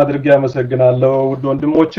አድርጌ አመሰግናለሁ ውድ ወንድሞቼ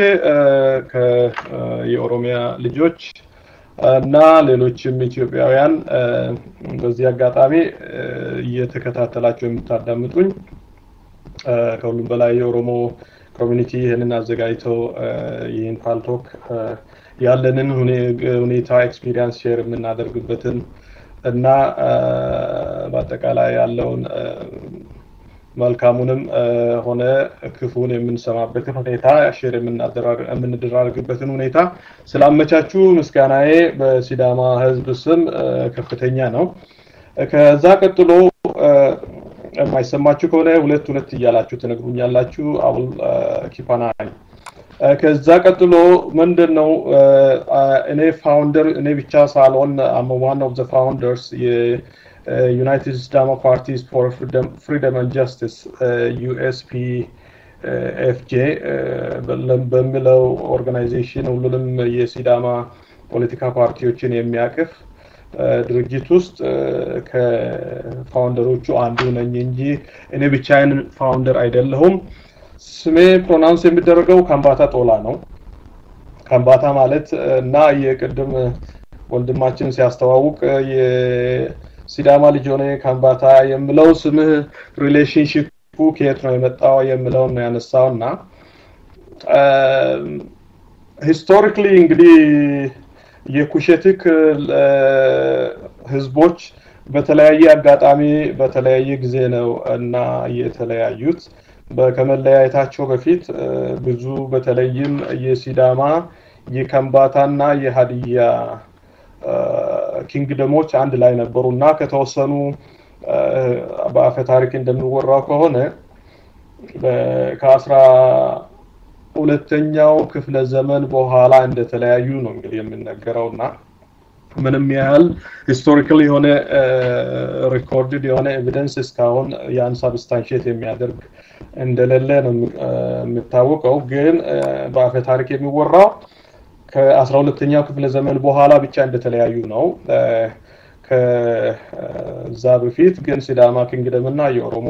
የኦሮሚያ ልጆች እና ሌሎችም ኢትዮጵያውያን በዚህ አጋጣሚ እየተከታተላቸው የምታዳምጡኝ ከሁሉም በላይ የኦሮሞ ኮሚኒቲ ይህንን አዘጋጅተው ይህን ፓልቶክ ያለንን ሁኔታ ኤክስፒሪየንስ ሼር የምናደርግበትን እና በአጠቃላይ ያለውን መልካሙንም ሆነ ክፉን የምንሰማበትን ሁኔታ ሼር የምንደራርግበትን ሁኔታ ስላመቻቹ ምስጋናዬ በሲዳማ ህዝብ ስም ከፍተኛ ነው። ከዛ ቀጥሎ የማይሰማችሁ ከሆነ ሁለት ሁለት እያላችሁ ትነግሩኛላችሁ። አውል ኪፓናይ ከዛ ቀጥሎ ምንድን ነው እኔ ፋውንደር እኔ ብቻ ሳልሆን አም ዋን ኦፍ ዘ ፋውንደርስ ዩናይትድ ሲዳማ ፓርቲስ ፎር ፍሪደም አንድ ጀስቲስ ዩኤስፒ ኤፍጄ በሚለው ኦርጋናይዜሽን ሁሉንም የሲዳማ ፖለቲካ ፓርቲዎችን የሚያቅፍ ድርጅት ውስጥ ከፋውንደሮቹ አንዱ ነኝ እንጂ እኔ ብቻዬን ፋውንደር አይደለሁም። ስሜ ፕሮናውንስ የሚደረገው ካምባታ ጦላ ነው። ካምባታ ማለት እና የቅድም ወንድማችን ሲያስተዋውቅ የሲዳማ ልጅ ሆነ ካምባታ የምለው ስምህ ሪሌሽንሽፑ ከየት ነው የመጣው የምለውን ነው ያነሳው እና ሂስቶሪክሊ እንግዲህ የኩሸትክ ህዝቦች በተለያየ አጋጣሚ በተለያየ ጊዜ ነው እና የተለያዩት። ከመለያየታቸው በፊት ብዙ በተለይም የሲዳማ የከምባታና የሀዲያ ኪንግደሞች አንድ ላይ ነበሩ እና ከተወሰኑ በአፈ ታሪክ እንደሚወራው ከሆነ ከአስራ ሁለተኛው ክፍለ ዘመን በኋላ እንደተለያዩ ነው እንግዲህ የምነገረው እና ምንም ያህል ሂስቶሪካል የሆነ ሪኮርድድ የሆነ ኤቪደንስ እስካሁን ያን ሳብስታንሽት የሚያደርግ እንደሌለ ነው የሚታወቀው። ግን በአፈ ታሪክ የሚወራው ከአስራ ሁለተኛው ክፍለ ዘመን በኋላ ብቻ እንደተለያዩ ነው። ከዛ በፊት ግን ሲዳማ ኪንግደም እና የኦሮሞ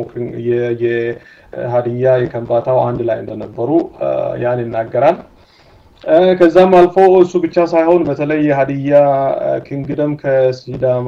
የሀዲያ የከምባታው አንድ ላይ እንደነበሩ ያን ይናገራል። ከዛም አልፎ እሱ ብቻ ሳይሆን በተለይ የሀዲያ ኪንግደም ከሲዳማ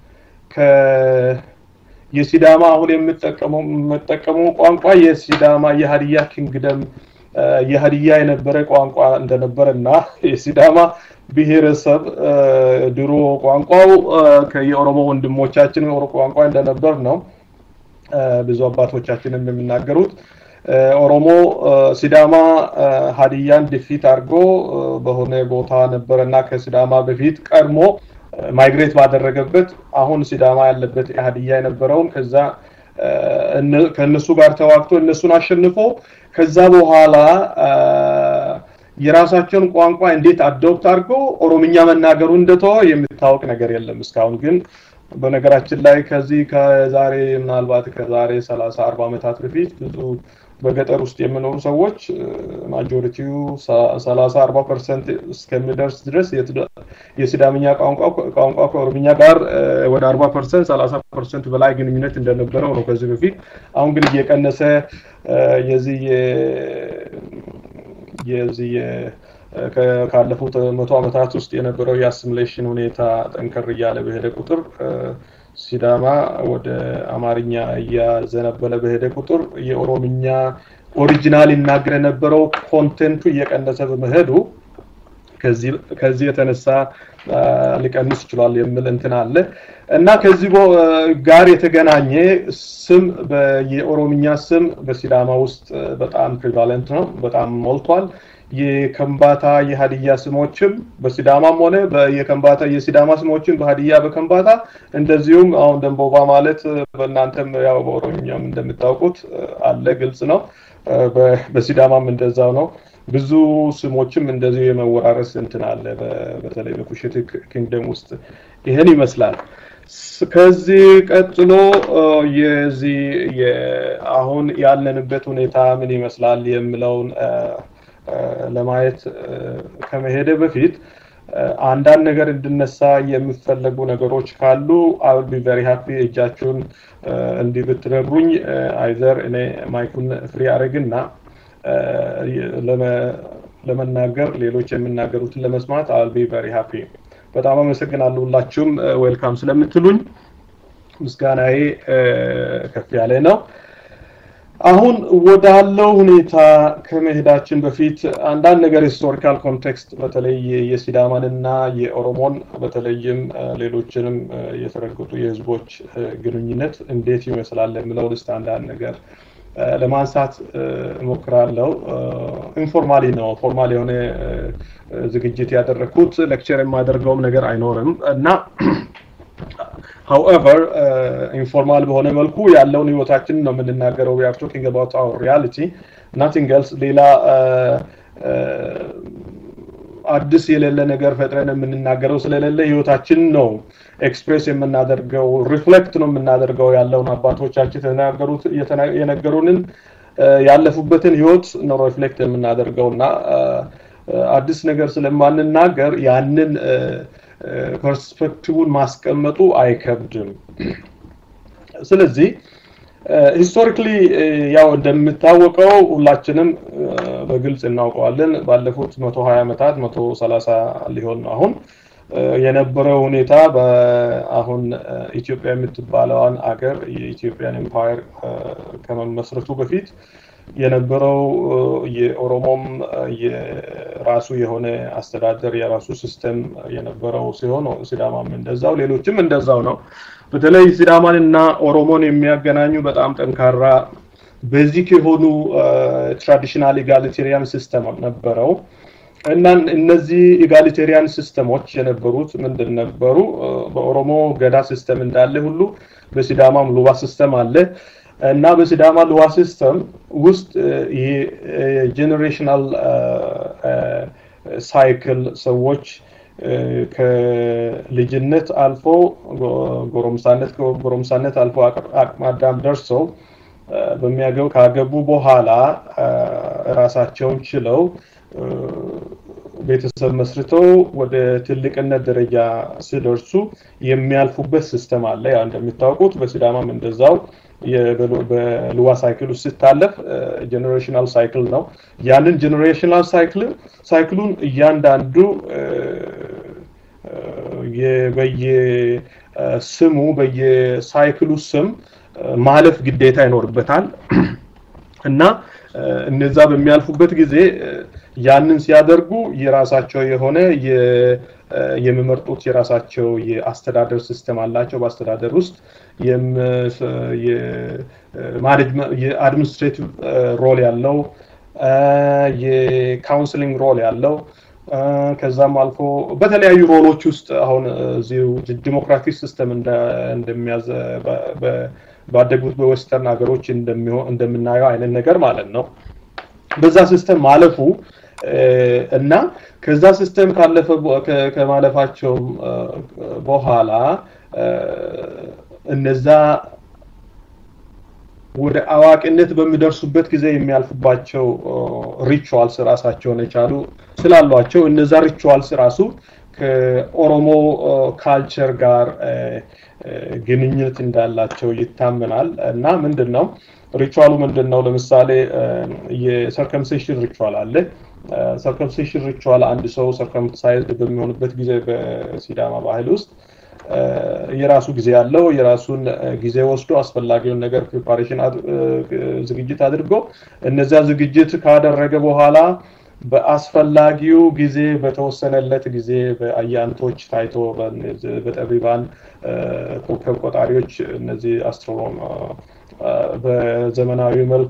የሲዳማ አሁን የምጠቀመው ቋንቋ የሲዳማ የሀዲያ ኪንግደም የሀዲያ የነበረ ቋንቋ እንደነበረ እና የሲዳማ ብሔረሰብ ድሮ ቋንቋው የኦሮሞ ወንድሞቻችን ቋንቋ እንደነበር ነው ብዙ አባቶቻችንም የሚናገሩት። ኦሮሞ ሲዳማ ሀዲያን ድፊት አድርጎ በሆነ ቦታ ነበረ እና ከሲዳማ በፊት ቀድሞ ማይግሬት ባደረገበት አሁን ሲዳማ ያለበት ሀዲያ የነበረውን ከዛ ከእነሱ ጋር ተዋግቶ እነሱን አሸንፎ ከዛ በኋላ የራሳቸውን ቋንቋ እንዴት አዶፕት አድርጎ ኦሮምኛ መናገሩ እንደተወ የሚታወቅ ነገር የለም እስካሁን ግን በነገራችን ላይ ከዚህ ከዛሬ ምናልባት ከዛሬ ሰላሳ አርባ ዓመታት በፊት ብዙ በገጠር ውስጥ የሚኖሩ ሰዎች ማጆሪቲው ሰላሳ አርባ ፐርሰንት እስከሚደርስ ድረስ የሲዳምኛ ቋንቋ ከኦሮምኛ ጋር ወደ አርባ ፐርሰንት ሰላሳ ፐርሰንት በላይ ግንኙነት እንደነበረው ነው ከዚህ በፊት። አሁን ግን እየቀነሰ የዚህ የዚህ ካለፉት መቶ ዓመታት ውስጥ የነበረው የአሲሚሌሽን ሁኔታ ጠንከር እያለ በሄደ ቁጥር ሲዳማ ወደ አማርኛ እያዘነበለ በሄደ ቁጥር የኦሮምኛ ኦሪጂናል ይናገር የነበረው ኮንቴንቱ እየቀነሰ በመሄዱ ከዚህ የተነሳ ሊቀንስ ይችላል የሚል እንትን አለ እና ከዚህ ጋር የተገናኘ ስም የኦሮምኛ ስም በሲዳማ ውስጥ በጣም ፕሪቫለንት ነው፣ በጣም ሞልቷል። የከምባታ የሀዲያ ስሞችም በሲዳማም ሆነ የከምባታ የሲዳማ ስሞችን በሀዲያ በከምባታ እንደዚሁም አሁን ደንቦባ ማለት በእናንተም ያው በኦሮምኛም እንደምታውቁት አለ፣ ግልጽ ነው። በሲዳማም እንደዛው ነው። ብዙ ስሞችም እንደዚሁ የመወራረስ እንትን አለ፣ በተለይ በኩሽት ኪንግደም ውስጥ ይህን ይመስላል። ከዚህ ቀጥሎ የዚህ አሁን ያለንበት ሁኔታ ምን ይመስላል የሚለውን ለማየት ከመሄደ በፊት አንዳንድ ነገር እንድነሳ የሚፈለጉ ነገሮች ካሉ አይ ቢ ቨሪ ሃፒ እጃችሁን እንዲህ ብትነግሩኝ አይዘር እኔ ማይኩን ፍሪ አድርግና ለመናገር ሌሎች የሚናገሩትን ለመስማት አል ቢ ቨሪ ሃፒ። በጣም አመሰግናለሁ ሁላችሁም ዌልካም ስለምትሉኝ ምስጋናዬ ከፍ ያለ ነው። አሁን ወዳለው ሁኔታ ከመሄዳችን በፊት አንዳንድ ነገር ሂስቶሪካል ኮንቴክስት በተለይ የሲዳማንና የኦሮሞን በተለይም ሌሎችንም የተረገጡ የህዝቦች ግንኙነት እንዴት ይመስላል የሚለውን እስቲ አንዳንድ ነገር ለማንሳት እሞክራለው። ኢንፎርማሊ ነው፣ ፎርማል የሆነ ዝግጅት ያደረግኩት ሌክቸር የማደርገውም ነገር አይኖርም እና ሀውኤቨር ኢንፎርማል በሆነ መልኩ ያለውን ህይወታችንን ነው የምንናገረው። ዊ አር ቶኪንግ አባውት አወር ሪያሊቲ ናቲንግ ኤልስ ሌላ አዲስ የሌለ ነገር ፈጥረን የምንናገረው ስለሌለ ህይወታችን ነው ኤክስፕሬስ የምናደርገው ሪፍሌክት ነው የምናደርገው ያለውን አባቶቻችን የተናገሩት የነገሩንን ያለፉበትን ህይወት ነው ሪፍሌክት የምናደርገው እና አዲስ ነገር ስለማንናገር ያንን ፐርስፔክቲቭን ማስቀመጡ አይከብድም። ስለዚህ ሂስቶሪክሊ ያው እንደሚታወቀው ሁላችንም በግልጽ እናውቀዋለን። ባለፉት መቶ ሀያ ዓመታት መቶ ሰላሳ ሊሆን ነው አሁን የነበረው ሁኔታ አሁን ኢትዮጵያ የምትባለዋን አገር የኢትዮጵያን ኤምፓየር ከመመስረቱ በፊት የነበረው የኦሮሞም የራሱ የሆነ አስተዳደር የራሱ ሲስተም የነበረው ሲሆን ሲዳማም እንደዛው ሌሎችም እንደዛው ነው። በተለይ ሲዳማን እና ኦሮሞን የሚያገናኙ በጣም ጠንካራ ቤዚክ የሆኑ ትራዲሽናል ኢጋሊቴሪያን ሲስተም ነበረው እና እነዚህ ኢጋሊቴሪያን ሲስተሞች የነበሩት ምንድን ነበሩ? በኦሮሞ ገዳ ሲስተም እንዳለ ሁሉ በሲዳማም ሉባ ሲስተም አለ። እና በሲዳማ ልዋ ሲስተም ውስጥ ይሄ ጄኔሬሽናል ሳይክል ሰዎች ከልጅነት አልፎ ጎረምሳነት ከጎረምሳነት አልፎ አቅመ አዳም ደርሰው በሚያገቡ ካገቡ በኋላ ራሳቸውን ችለው ቤተሰብ መስርተው ወደ ትልቅነት ደረጃ ሲደርሱ የሚያልፉበት ሲስተም አለ። ያው እንደሚታወቁት በሲዳማም እንደዛው በልዋ ሳይክል ውስጥ ሲታለፍ ጀኔሬሽናል ሳይክል ነው። ያንን ጀኔሬሽናል ሳይክል ሳይክሉን እያንዳንዱ በየስሙ በየሳይክሉ ስም ማለፍ ግዴታ ይኖርበታል እና እነዛ በሚያልፉበት ጊዜ ያንን ሲያደርጉ የራሳቸው የሆነ የሚመርጡት የራሳቸው የአስተዳደር ሲስተም አላቸው። በአስተዳደር ውስጥ የአድሚኒስትሬቲቭ ሮል ያለው የካውንስሊንግ ሮል ያለው ከዛም አልፎ በተለያዩ ሮሎች ውስጥ አሁን እዚሁ ዲሞክራቲክ ሲስተም እንደሚያዝ ባደጉት በዌስተርን ሀገሮች እንደምናየው አይነት ነገር ማለት ነው። በዛ ሲስተም ማለፉ እና ከዛ ሲስተም ካለፈ ከማለፋቸው በኋላ እነዛ ወደ አዋቂነት በሚደርሱበት ጊዜ የሚያልፉባቸው ሪቹዋልስ ራሳቸውን የቻሉ ስላሏቸው እነዛ ሪቹዋልስ ራሱ ከኦሮሞ ካልቸር ጋር ግንኙነት እንዳላቸው ይታመናል እና ምንድን ነው ሪቹዋሉ ምንድን ነው? ለምሳሌ የሰርከምሴሽን ሪቹዋል አለ። ሰርከምሴሽን ሪቹዋል አንድ ሰው ሰርከምሳይዝድ በሚሆንበት ጊዜ በሲዳማ ባህል ውስጥ የራሱ ጊዜ ያለው የራሱን ጊዜ ወስዶ አስፈላጊውን ነገር ፕሪፓሬሽን ዝግጅት አድርጎ እነዚያ ዝግጅት ካደረገ በኋላ በአስፈላጊው ጊዜ በተወሰነለት ጊዜ በአያንቶች ታይቶ በጠቢባን ኮከብ ቆጣሪዎች እነዚህ አስትሮኖም በዘመናዊ መልክ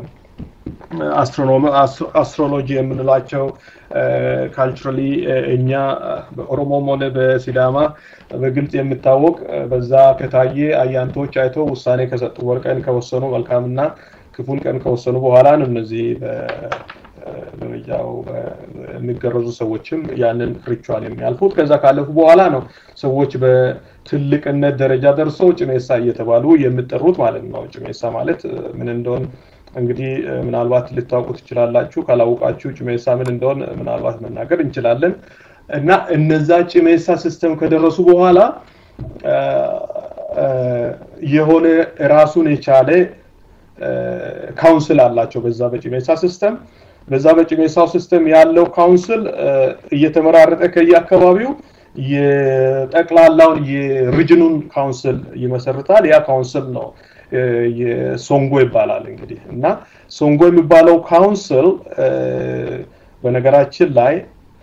አስትሮሎጂ የምንላቸው ካልቸራሊ እኛ በኦሮሞም ሆነ በሲዳማ በግልጽ የሚታወቅ በዛ ከታየ አያንቶች አይቶ ውሳኔ ከሰጡ ወርቀን ከወሰኑ መልካምና ክፉን ቀን ከወሰኑ በኋላ ነው እነዚህ ደረጃው የሚገረዙ ሰዎችም ያንን ሪቹዋል የሚያልፉት። ከዛ ካለፉ በኋላ ነው ሰዎች በትልቅነት ደረጃ ደርሰው ጭሜሳ እየተባሉ የሚጠሩት ማለት ነው። ጭሜሳ ማለት ምን እንደሆን እንግዲህ ምናልባት ልታውቁ ትችላላችሁ። ካላወቃችሁ ጭሜሳ ምን እንደሆን ምናልባት መናገር እንችላለን። እና እነዛ ጭሜሳ ሲስተም ከደረሱ በኋላ የሆነ ራሱን የቻለ ካውንስል አላቸው በዛ በጭሜሳ ሲስተም በዛ በጭሜሳው ሲስተም ያለው ካውንስል እየተመራረጠ ከየአካባቢው የጠቅላላውን የሪጅኑን ካውንስል ይመሰርታል ያ ካውንስል ነው ሶንጎ ይባላል እንግዲህ እና ሶንጎ የሚባለው ካውንስል በነገራችን ላይ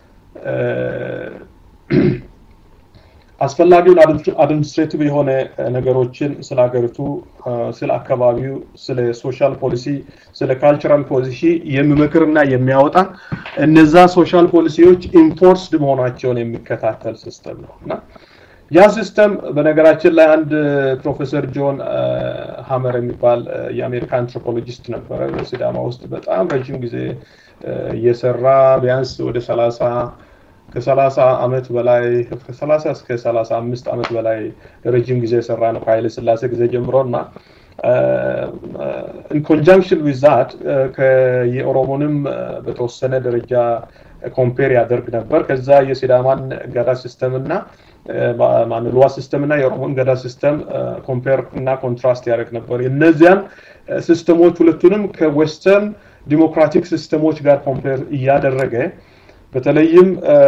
አስፈላጊውን አድሚኒስትሬቲቭ የሆነ ነገሮችን ስለ ሀገሪቱ ስለ አካባቢው ስለ ሶሻል ፖሊሲ ስለ ካልቸራል ፖሊሲ የሚመክርና የሚያወጣ እነዛ ሶሻል ፖሊሲዎች ኢንፎርስድ መሆናቸውን የሚከታተል ሲስተም ነው እና ያ ሲስተም በነገራችን ላይ አንድ ፕሮፌሰር ጆን ሀመር የሚባል የአሜሪካ አንትሮፖሎጂስት ነበረ በሲዳማ ውስጥ በጣም ረጅም ጊዜ እየሰራ ቢያንስ ወደ ሰላሳ ከሰላሳ አመት በላይ ከሰላሳ እስከ ሰላሳ አምስት አመት በላይ ረጅም ጊዜ የሰራ ነው ከኃይለ ስላሴ ጊዜ ጀምሮ እና ኢን ኮንጃንክሽን ዊዝ ዛት የኦሮሞንም በተወሰነ ደረጃ ኮምፔር ያደርግ ነበር ከዛ የሲዳማን ገዳ ሲስተም እና ማንልዋ ሲስተም እና የኦሮሞን ገዳ ሲስተም ኮምፔር እና ኮንትራስት ያደርግ ነበር እነዚያን ሲስተሞች ሁለቱንም ከዌስተርን ዲሞክራቲክ ሲስተሞች ጋር ኮምፔር እያደረገ በተለይም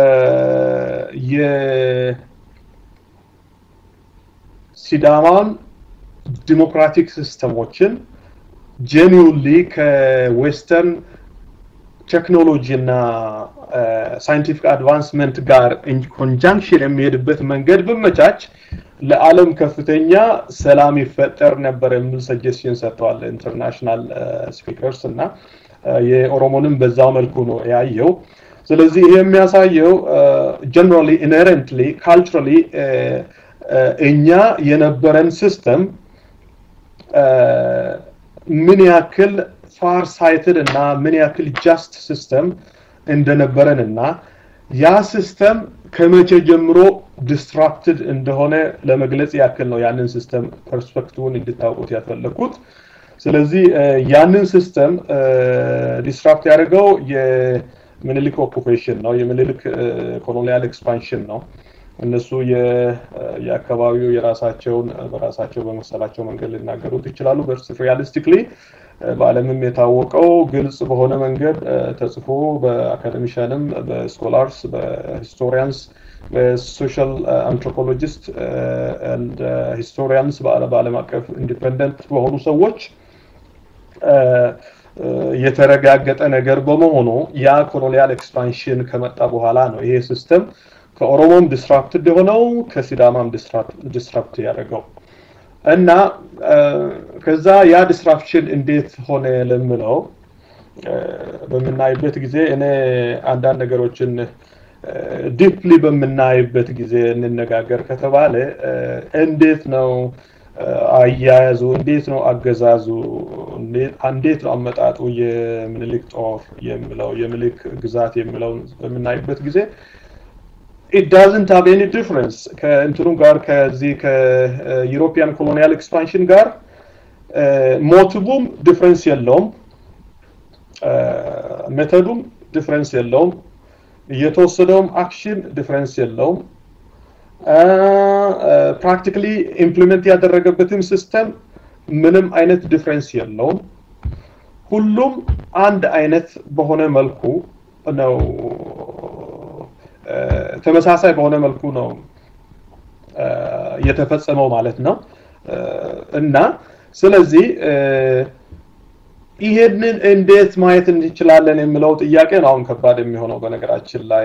የሲዳማን ዲሞክራቲክ ሲስተሞችን ጄኒውንሊ ከዌስተርን ቴክኖሎጂ እና ሳይንቲፊክ አድቫንስመንት ጋር ኮንጃንክሽን የሚሄድበት መንገድ ብመቻች ለዓለም ከፍተኛ ሰላም ይፈጠር ነበር የሚል ሰጀስሽን ሰጥተዋል ኢንተርናሽናል ስፒከርስ እና የኦሮሞንም በዛው መልኩ ነው ያየው ስለዚህ ይሄ የሚያሳየው ጀነራሊ ኢነረንትሊ ካልቸራሊ እኛ የነበረን ሲስተም ምን ያክል ፋር ሳይትድ እና ምን ያክል ጃስት ሲስተም እንደነበረን እና ያ ሲስተም ከመቼ ጀምሮ ዲስትራክትድ እንደሆነ ለመግለጽ ያክል ነው ያንን ሲስተም ፐርስፔክቲቭን እንድታውቁት ያፈለግኩት ስለዚህ ያንን ሲስተም ዲስትራክት ያደርገው የምኒልክ ኦኩፔሽን ነው የምኒልክ ኮሎኒያል ኤክስፓንሽን ነው እነሱ የአካባቢው የራሳቸውን በራሳቸው በመሰላቸው መንገድ ሊናገሩት ይችላሉ በርስ ሪያሊስቲክሊ በአለምም የታወቀው ግልጽ በሆነ መንገድ ተጽፎ በአካደሚሻንም በስኮላርስ በሂስቶሪያንስ በሶሻል አንትሮፖሎጂስት ሂስቶሪያንስ በአለም አቀፍ ኢንዲፐንደንት በሆኑ ሰዎች የተረጋገጠ ነገር በመሆኑ ያ ኮሎኒያል ኤክስፓንሽን ከመጣ በኋላ ነው ይሄ ሲስተም ከኦሮሞም ዲስራፕትድ የሆነው ከሲዳማም ዲስራፕት ያደረገው እና ከዛ ያ ዲስራፕሽን እንዴት ሆነ ለምለው በምናይበት ጊዜ እኔ አንዳንድ ነገሮችን ዲፕሊ በምናይበት ጊዜ እንነጋገር ከተባለ እንዴት ነው አያያዙ እንዴት ነው አገዛዙ እንዴት ነው አመጣጡ የምኒልክ ጦር የሚለው የምኒልክ ግዛት የሚለውን በምናይበት ጊዜ ኢት ዳዝንት ሃቭ ኤኒ ዲፍረንስ ከእንትኑ ጋር ከዚህ ከዩሮፒያን ኮሎኒያል ኤክስፓንሽን ጋር ሞቲቡም ዲፍረንስ የለውም ሜተዱም ዲፍረንስ የለውም የተወሰደውም አክሽን ዲፍረንስ የለውም ፕራክቲካሊ ኢምፕሊመንት ያደረገበትም ሲስተም ምንም አይነት ዲፍረንስ የለውም ሁሉም አንድ አይነት በሆነ መልኩ ነው ተመሳሳይ በሆነ መልኩ ነው የተፈጸመው ማለት ነው እና ስለዚህ ይሄንን እንዴት ማየት እንችላለን የሚለው ጥያቄ ነው አሁን ከባድ የሚሆነው በነገራችን ላይ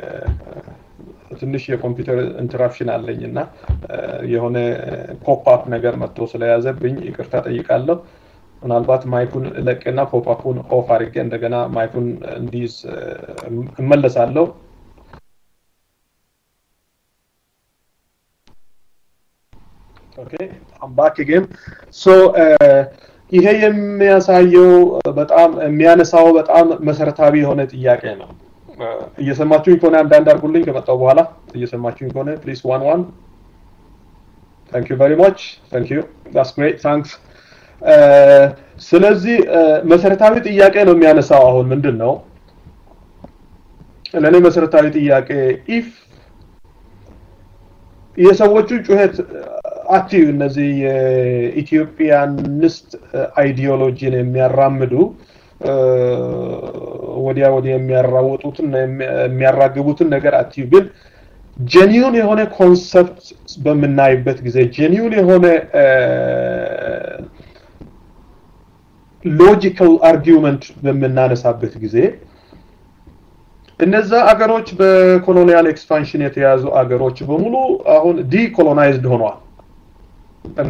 ትንሽ የኮምፒውተር ኢንተራፕሽን አለኝ እና የሆነ ፖፕአፕ ነገር መጥቶ ስለያዘብኝ ይቅርታ ጠይቃለሁ ምናልባት ማይኩን ለቅና ፖፕአፑን ኦፍ አድርጌ እንደገና ማይኩን እንዲይዝ እመለሳለሁ ኦኬ አም ባክ አጌን ሶ ይሄ የሚያሳየው በጣም የሚያነሳው በጣም መሰረታዊ የሆነ ጥያቄ ነው እየሰማችሁኝ ከሆነ አንዳንድ አድርጉልኝ ከመጣው በኋላ እየሰማችሁኝ ከሆነ ፕሊዝ ዋን ዋን ታንክ ዩ ቨሪ ማች ታንክ ዩ ዳስ ግሬት ታንክስ ስለዚህ መሰረታዊ ጥያቄ ነው የሚያነሳው አሁን ምንድን ነው ለእኔ መሰረታዊ ጥያቄ ኢፍ የሰዎቹ ጩኸት አክቲቭ እነዚህ የኢትዮጵያንስት አይዲዮሎጂን የሚያራምዱ ወዲያ ወዲያ የሚያራውጡትን የሚያራግቡትን ነገር አትዩ ግን ጀኒዩን የሆነ ኮንሰፕት በምናይበት ጊዜ ጀኒዩን የሆነ ሎጂካል አርጊውመንት በምናነሳበት ጊዜ እነዛ አገሮች በኮሎኒያል ኤክስፓንሽን የተያዙ አገሮች በሙሉ አሁን ዲኮሎናይዝድ ሆነዋል እና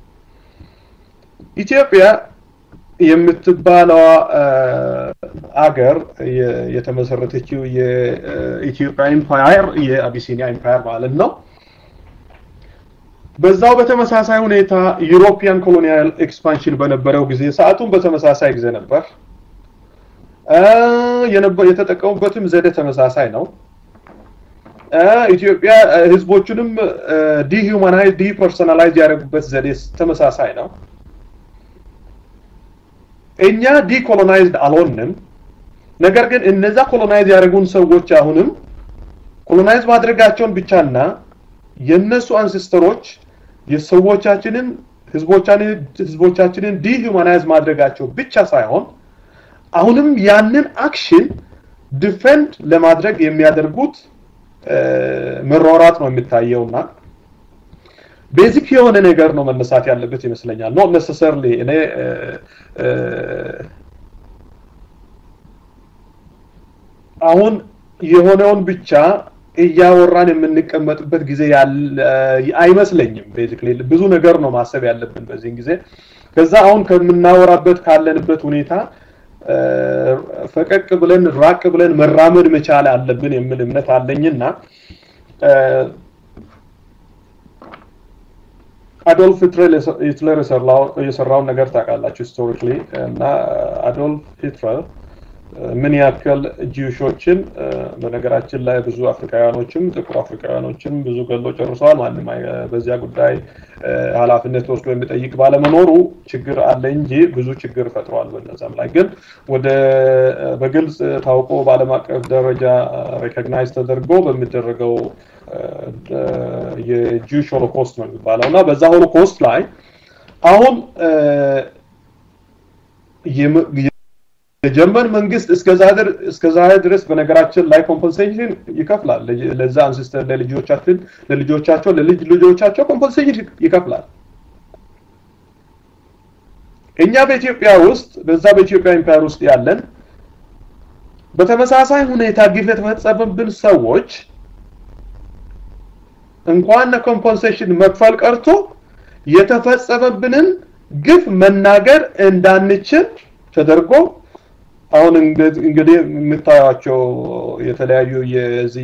ኢትዮጵያ የምትባለዋ አገር የተመሰረተችው የኢትዮጵያ ኢምፓየር የአቢሲኒያ ኢምፓየር ማለት ነው። በዛው በተመሳሳይ ሁኔታ ዩሮፒያን ኮሎኒያል ኤክስፓንሽን በነበረው ጊዜ ሰዓቱን በተመሳሳይ ጊዜ ነበር። የተጠቀሙበትም ዘዴ ተመሳሳይ ነው። ኢትዮጵያ ህዝቦቹንም ዲሁማናይዝ ዲፐርሶናላይዝ ያደረጉበት ዘዴ ተመሳሳይ ነው። እኛ ዲኮሎናይዝድ አልሆንም። ነገር ግን እነዛ ኮሎናይዝ ያደረጉን ሰዎች አሁንም ኮሎናይዝ ማድረጋቸውን ብቻና የነሱ አንሲስተሮች የሰዎቻችንን ህዝቦቻችንን ዲሁማናይዝ ማድረጋቸው ብቻ ሳይሆን አሁንም ያንን አክሽን ዲፌንድ ለማድረግ የሚያደርጉት መሯሯጥ ነው የሚታየውና ቤዚክ የሆነ ነገር ነው መነሳት ያለበት ይመስለኛል። ኖት ነሰሰርሊ እኔ አሁን የሆነውን ብቻ እያወራን የምንቀመጥበት ጊዜ አይመስለኝም። ቤዚክሊ ብዙ ነገር ነው ማሰብ ያለብን በዚህን ጊዜ። ከዛ አሁን ከምናወራበት ካለንበት ሁኔታ ፈቀቅ ብለን ራቅ ብለን መራመድ መቻል አለብን የሚል እምነት አለኝና አዶልፍ ሂትለር የሰራውን ነገር ታውቃላችሁ ሂስቶሪክሊ እና አዶልፍ ሂትለር ምን ያክል ጂውሾችን በነገራችን ላይ ብዙ አፍሪካውያኖችም ጥቁር አፍሪካውያኖችም ብዙ ገሎ ጨርሰዋል። ማንም በዚያ ጉዳይ ኃላፊነት ወስዶ የሚጠይቅ ባለመኖሩ ችግር አለ እንጂ ብዙ ችግር ፈጥረዋል። በነዛም ላይ ግን ወደ በግልጽ ታውቆ በዓለም አቀፍ ደረጃ ሬኮግናይዝ ተደርጎ በሚደረገው የጂውሽ ሆሎኮስት ነው የሚባለው እና በዛ ሆሎኮስት ላይ አሁን የጀርመን መንግስት እስከዛ ድረስ በነገራችን ላይ ኮምፐንሴሽን ይከፍላል። ለዛ አንሲስተር ለልጆቻችን ለልጆቻቸው ለልጅ ልጆቻቸው ኮምፐንሴሽን ይከፍላል። እኛ በኢትዮጵያ ውስጥ በዛ በኢትዮጵያ ኢምፓየር ውስጥ ያለን በተመሳሳይ ሁኔታ ግፍ የተፈጸመብን ሰዎች እንኳን ኮምፐንሴሽን መክፈል ቀርቶ የተፈጸመብንን ግፍ መናገር እንዳንችል ተደርጎ አሁን እንግዲህ የምታዩቸው የተለያዩ የዚህ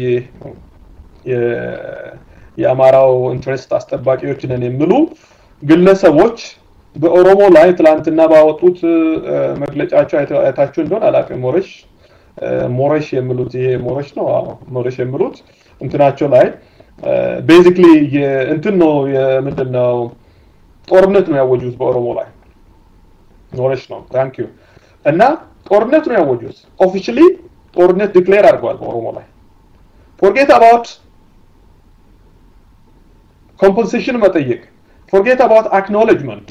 የአማራው ኢንትረስት አስጠባቂዎች ነን የሚሉ ግለሰቦች በኦሮሞ ላይ ትላንትና ባወጡት መግለጫቸው አይታችሁ እንደሆን አላውቅም። ሞረሽ ሞረሽ የሚሉት ይሄ ሞረሽ ነው። ሞረሽ የሚሉት እንትናቸው ላይ ቤዚክሊ እንትን ነው የምንድን ነው ጦርነት ነው ያወጁት በኦሮሞ ላይ ሞረሽ ነው። ታንክ ዩ እና ጦርነት ነው ያወጁት። ኦፊሻሊ ጦርነት ዲክሌር አድርገዋል በኦሮሞ ላይ። ፎርጌት አባውት ኮምፐንሴሽን መጠየቅ፣ ፎርጌት አባውት አክኖሌጅመንት፣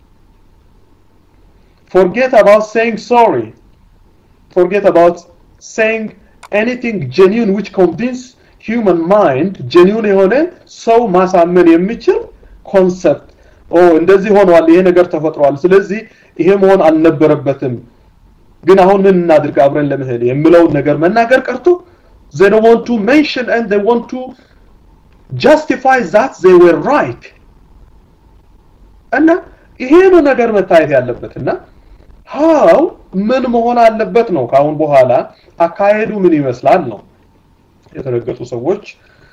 ፎርጌት አባውት ሴይንግ ሶሪ፣ ፎርጌት አባውት ሴይንግ ኤኒቲንግ ጀኒውን ዊች ኮንቪንስ ሂውመን ማይንድ ጀኒውን የሆነ ሰው ማሳመን የሚችል ኮንሰፕት ኦ እንደዚህ ሆኗል፣ ይሄ ነገር ተፈጥሯል፣ ስለዚህ ይሄ መሆን አልነበረበትም ግን አሁን ምን እናድርግ አብረን ለመሄድ የሚለውን ነገር መናገር ቀርቶ they don't want to mention and they want to justify that they were right እና ይሄ ነው ነገር መታየት ያለበት እና ሀው ምን መሆን አለበት ነው ከአሁን በኋላ አካሄዱ ምን ይመስላል ነው የተረገጡ ሰዎች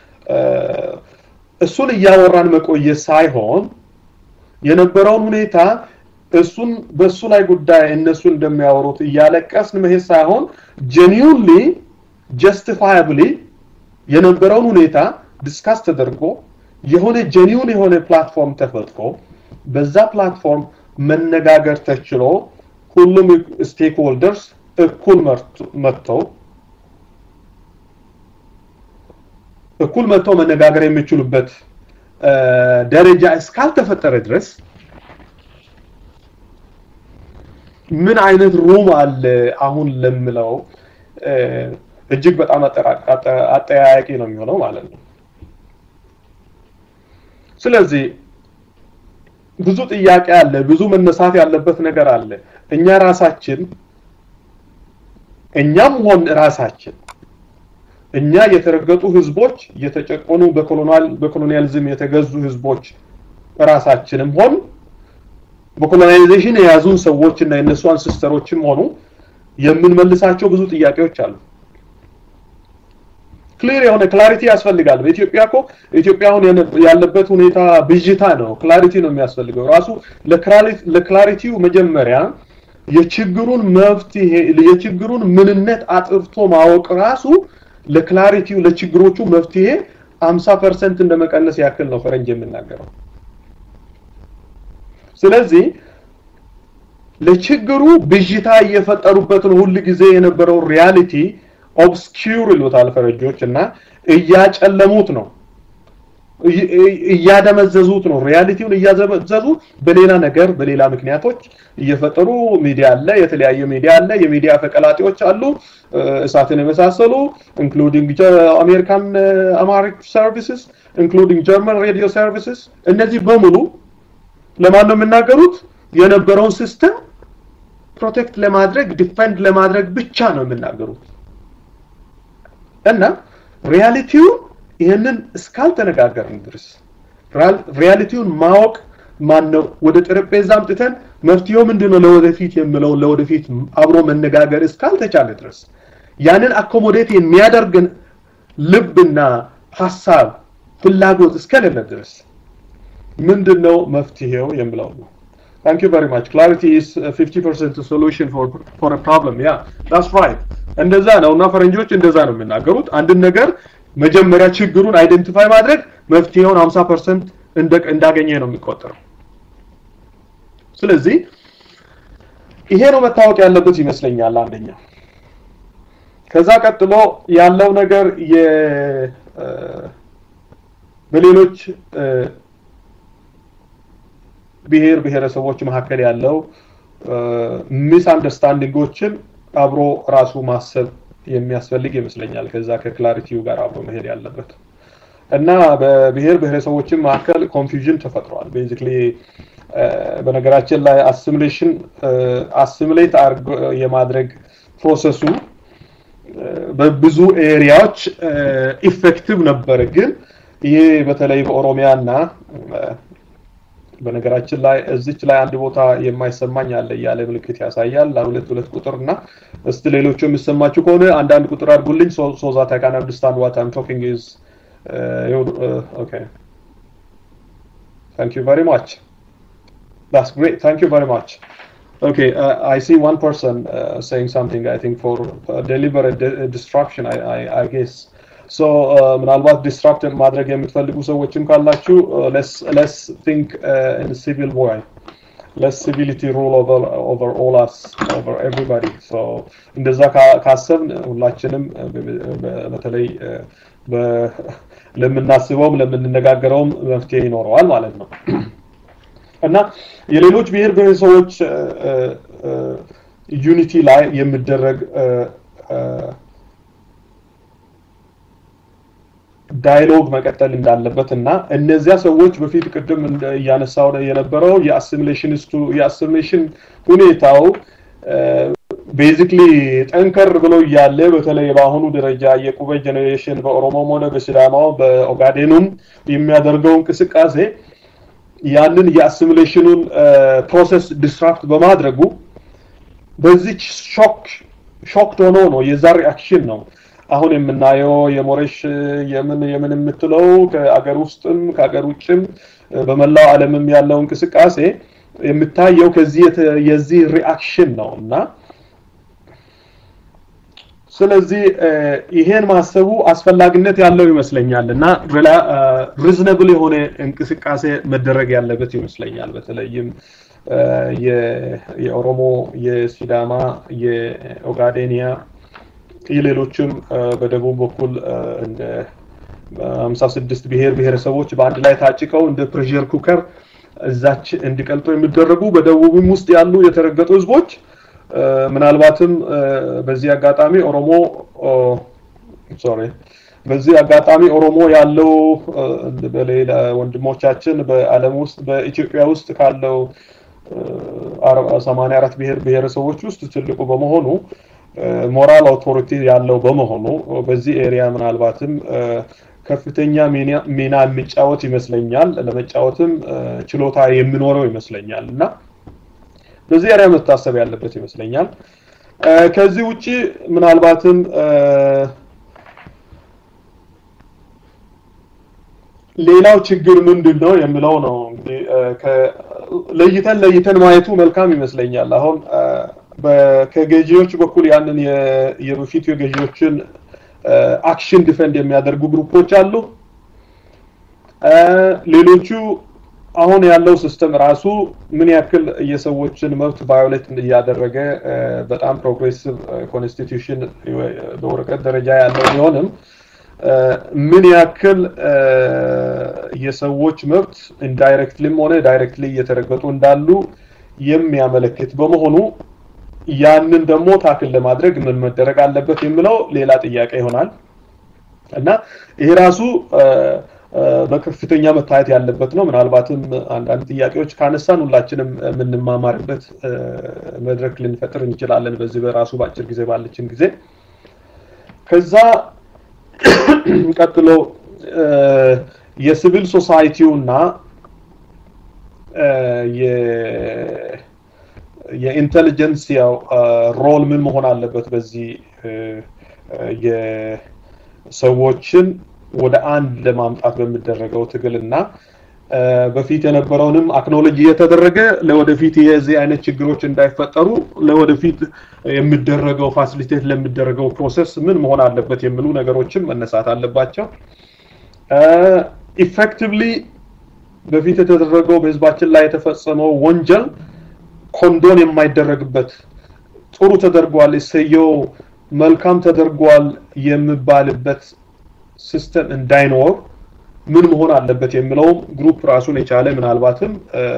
እሱን እያወራን መቆየት ሳይሆን የነበረውን ሁኔታ እሱን በሱ ላይ ጉዳይ እነሱ እንደሚያወሩት እያለቀስን መሄድ ሳይሆን ጀኒውንሊ ጀስቲፋያብሊ የነበረውን ሁኔታ ዲስካስ ተደርጎ የሆነ ጀኒውን የሆነ ፕላትፎርም ተፈጥሮ በዛ ፕላትፎርም መነጋገር ተችሎ ሁሉም ስቴክ ሆልደርስ እኩል መጥተው እኩል መጥተው መነጋገር የሚችሉበት ደረጃ እስካልተፈጠረ ድረስ ምን አይነት ሩም አለ አሁን ለምለው እጅግ በጣም አጠያያቂ ነው የሚሆነው ማለት ነው። ስለዚህ ብዙ ጥያቄ አለ፣ ብዙ መነሳት ያለበት ነገር አለ። እኛ ራሳችን እኛም ሆን ራሳችን እኛ የተረገጡ ህዝቦች የተጨቆኑ በኮሎኒያሊዝም የተገዙ ህዝቦች ራሳችንም ሆን በኮሎናይዜሽን የያዙን ሰዎች እና የነሱ አንሲስተሮችም ሆኑ የምንመልሳቸው ብዙ ጥያቄዎች አሉ። ክሊር የሆነ ክላሪቲ ያስፈልጋል። በኢትዮጵያ እኮ ኢትዮጵያ አሁን ያለበት ሁኔታ ብዥታ ነው። ክላሪቲ ነው የሚያስፈልገው። ራሱ ለክላሪቲው መጀመሪያ የችግሩን መፍትሄ የችግሩን ምንነት አጥርቶ ማወቅ ራሱ ለክላሪቲው ለችግሮቹ መፍትሄ 50 ፐርሰንት እንደመቀነስ ያክል ነው ፈረንጅ የምናገረው። ስለዚህ ለችግሩ ብዥታ እየፈጠሩበት ነው ሁል ጊዜ የነበረው ሪያሊቲ ኦብስኪውር ይሉታል ፈረንጆች እና እያጨለሙት ነው እያደመዘዙት ነው ሪያሊቲውን እያዘበዘዙ በሌላ ነገር በሌላ ምክንያቶች እየፈጠሩ ሚዲያ አለ የተለያየ ሚዲያ አለ የሚዲያ ፈቀላጤዎች አሉ እሳትን የመሳሰሉ ኢንክሉዲንግ አሜሪካን አማሪክ ሰርቪስስ ኢንክሉዲንግ ጀርመን ሬዲዮ ሰርቪስስ እነዚህ በሙሉ ለማን ነው የሚናገሩት የነበረውን ሲስተም ፕሮቴክት ለማድረግ ዲፌንድ ለማድረግ ብቻ ነው የሚናገሩት እና ሪያሊቲውን ይህንን እስካልተነጋገርን ድረስ ሪያሊቲውን ማወቅ ማን ነው ወደ ጠረጴዛ አምጥተን መፍትሄው ምንድነው ለወደፊት የምለው ለወደፊት አብሮ መነጋገር እስካልተቻለ ድረስ ያንን አኮሞዴት የሚያደርግን ልብና ሀሳብ ፍላጎት እስከሌለ ድረስ ምንድነው መፍትሄው የምለው ነው Thank you very much. Clarity is a 50% solution for for a problem. Yeah, that's right. እንደዛ ነው እና ፈረንጆች እንደዛ ነው የሚናገሩት። አንድን ነገር መጀመሪያ ችግሩን አይደንቲፋይ ማድረግ መፍትሄውን 50% እንዳገኘ ነው የሚቆጠረው። ስለዚህ ይሄ ነው መታወቅ ያለበት ይመስለኛል አንደኛ። ከዛ ቀጥሎ ያለው ነገር የ በሌሎች ብሔር ብሔረሰቦች መካከል ያለው ሚስ አንደርስታንዲንጎችን አብሮ ራሱ ማሰብ የሚያስፈልግ ይመስለኛል። ከዛ ከክላሪቲው ጋር አብሮ መሄድ ያለበት እና በብሔር ብሔረሰቦችን መካከል ኮንፊውዥን ተፈጥሯል። ቤዚክሊ በነገራችን ላይ አሲሚሌሽን አሲሚሌት የማድረግ ፕሮሰሱ በብዙ ኤሪያዎች ኢፌክቲቭ ነበረ። ግን ይሄ በተለይ በኦሮሚያ እና በነገራችን ላይ እዚች ላይ አንድ ቦታ የማይሰማኝ አለ እያለ ምልክት ያሳያል። ሁለት ሁለት ቁጥር እና እስቲ ሌሎቹ የሚሰማችሁ ከሆነ አንዳንድ ቁጥር አድርጉልኝ ሶ ዛት አይ ካን አንደርስታንድ ዋት አይም ቶኪንግ ኢዝ ኦኬ ታንክ ዩ ቨሪ ማች that's great thank you very much okay uh, i see one person uh, saying something i think for uh, deliberate de- destruction I, I, I guess ሶ ምናልባት ዲስትራክት ማድረግ የምትፈልጉ ሰዎችም ካላችሁ ለስ ቲንክ ኢን ሲቪል ቦይ ለስ ሲቪሊቲ ሩል ኦቨር ኦል አስ ኦቨር ኤቭሪባዲ እንደዛ ካሰብን ሁላችንም በተለይ ለምናስበውም ለምንነጋገረውም መፍትሄ ይኖረዋል ማለት ነው እና የሌሎች ብሔር ብሔረሰቦች ዩኒቲ ላይ የሚደረግ ዳይሎግ መቀጠል እንዳለበት እና እነዚያ ሰዎች በፊት ቅድም እያነሳው የነበረው የአሲሚሌሽኒስቱ የአሲሚሌሽን ሁኔታው ቤዚክሊ ጠንከር ብሎ እያለ በተለይ በአሁኑ ደረጃ የቁበ ጀኔሬሽን በኦሮሞም ሆነ በሲዳማው በኦጋዴኑም የሚያደርገው እንቅስቃሴ ያንን የአሲሚሌሽኑን ፕሮሰስ ዲስራፕት በማድረጉ በዚች ሾክ ሾክድ ሆኖ ነው የዛ ሪአክሽን ነው አሁን የምናየው የሞሬሽ የምን የምን የምትለው ከአገር ውስጥም ከአገር ውጭም በመላው ዓለምም ያለው እንቅስቃሴ የምታየው ከዚህ የዚህ ሪአክሽን ነው እና ስለዚህ ይሄን ማሰቡ አስፈላጊነት ያለው ይመስለኛል እና ሪዝነብል የሆነ እንቅስቃሴ መደረግ ያለበት ይመስለኛል በተለይም የኦሮሞ የሲዳማ የኦጋዴኒያ የሌሎችም በደቡብ በኩል እንደ ሀምሳ ስድስት ብሔር ብሔረሰቦች በአንድ ላይ ታጭቀው እንደ ፕሬሸር ኩከር እዛች እንዲቀልጡ የሚደረጉ በደቡብም ውስጥ ያሉ የተረገጡ ህዝቦች ምናልባትም በዚህ አጋጣሚ ኦሮሞ ሶሪ በዚህ አጋጣሚ ኦሮሞ ያለው በሌላ ወንድሞቻችን በዓለም ውስጥ በኢትዮጵያ ውስጥ ካለው ሰማንያ አራት ብሔር ብሔረሰቦች ውስጥ ትልቁ በመሆኑ ሞራል አውቶሪቲ ያለው በመሆኑ በዚህ ኤሪያ ምናልባትም ከፍተኛ ሚና የሚጫወት ይመስለኛል። ለመጫወትም ችሎታ የሚኖረው ይመስለኛል እና በዚህ ኤሪያ መታሰብ ያለበት ይመስለኛል። ከዚህ ውጪ ምናልባትም ሌላው ችግር ምንድን ነው የሚለው ነው እንግዲህ ለይተን ለይተን ማየቱ መልካም ይመስለኛል። አሁን ከገዢዎች በኩል ያንን የበፊቱ የገዢዎችን አክሽን ዲፈንድ የሚያደርጉ ግሩፖች አሉ። ሌሎቹ አሁን ያለው ሲስተም ራሱ ምን ያክል የሰዎችን መብት ቫዮሌት እያደረገ በጣም ፕሮግሬሲቭ ኮንስቲቱሽን በወረቀት ደረጃ ያለው ቢሆንም ምን ያክል የሰዎች መብት ኢንዳይሬክትሊም ሆነ ዳይሬክትሊ እየተረገጡ እንዳሉ የሚያመለክት በመሆኑ ያንን ደግሞ ታክል ለማድረግ ምን መደረግ አለበት የሚለው ሌላ ጥያቄ ይሆናል እና ይሄ ራሱ በከፍተኛ መታየት ያለበት ነው። ምናልባትም አንዳንድ ጥያቄዎች ካነሳን ሁላችንም የምንማማርበት መድረክ ልንፈጥር እንችላለን በዚህ በራሱ በአጭር ጊዜ ባለችን ጊዜ ከዛ ቀጥሎ የሲቪል ሶሳይቲው እና የኢንቴሊጀንሲያው ሮል ምን መሆን አለበት በዚህ የሰዎችን ወደ አንድ ለማምጣት በሚደረገው ትግል እና በፊት የነበረውንም አክኖሎጂ እየተደረገ ለወደፊት የዚህ አይነት ችግሮች እንዳይፈጠሩ ለወደፊት የሚደረገው ፋሲሊቴት ለሚደረገው ፕሮሰስ ምን መሆን አለበት የሚሉ ነገሮችም መነሳት አለባቸው። ኢፌክቲቭሊ በፊት የተደረገው በህዝባችን ላይ የተፈጸመው ወንጀል ኮንዶን የማይደረግበት ጥሩ ተደርጓል፣ እሰየው መልካም ተደርጓል የሚባልበት ሲስተም እንዳይኖር ምን መሆን አለበት የሚለውም ግሩፕ ራሱን የቻለ ምናልባትም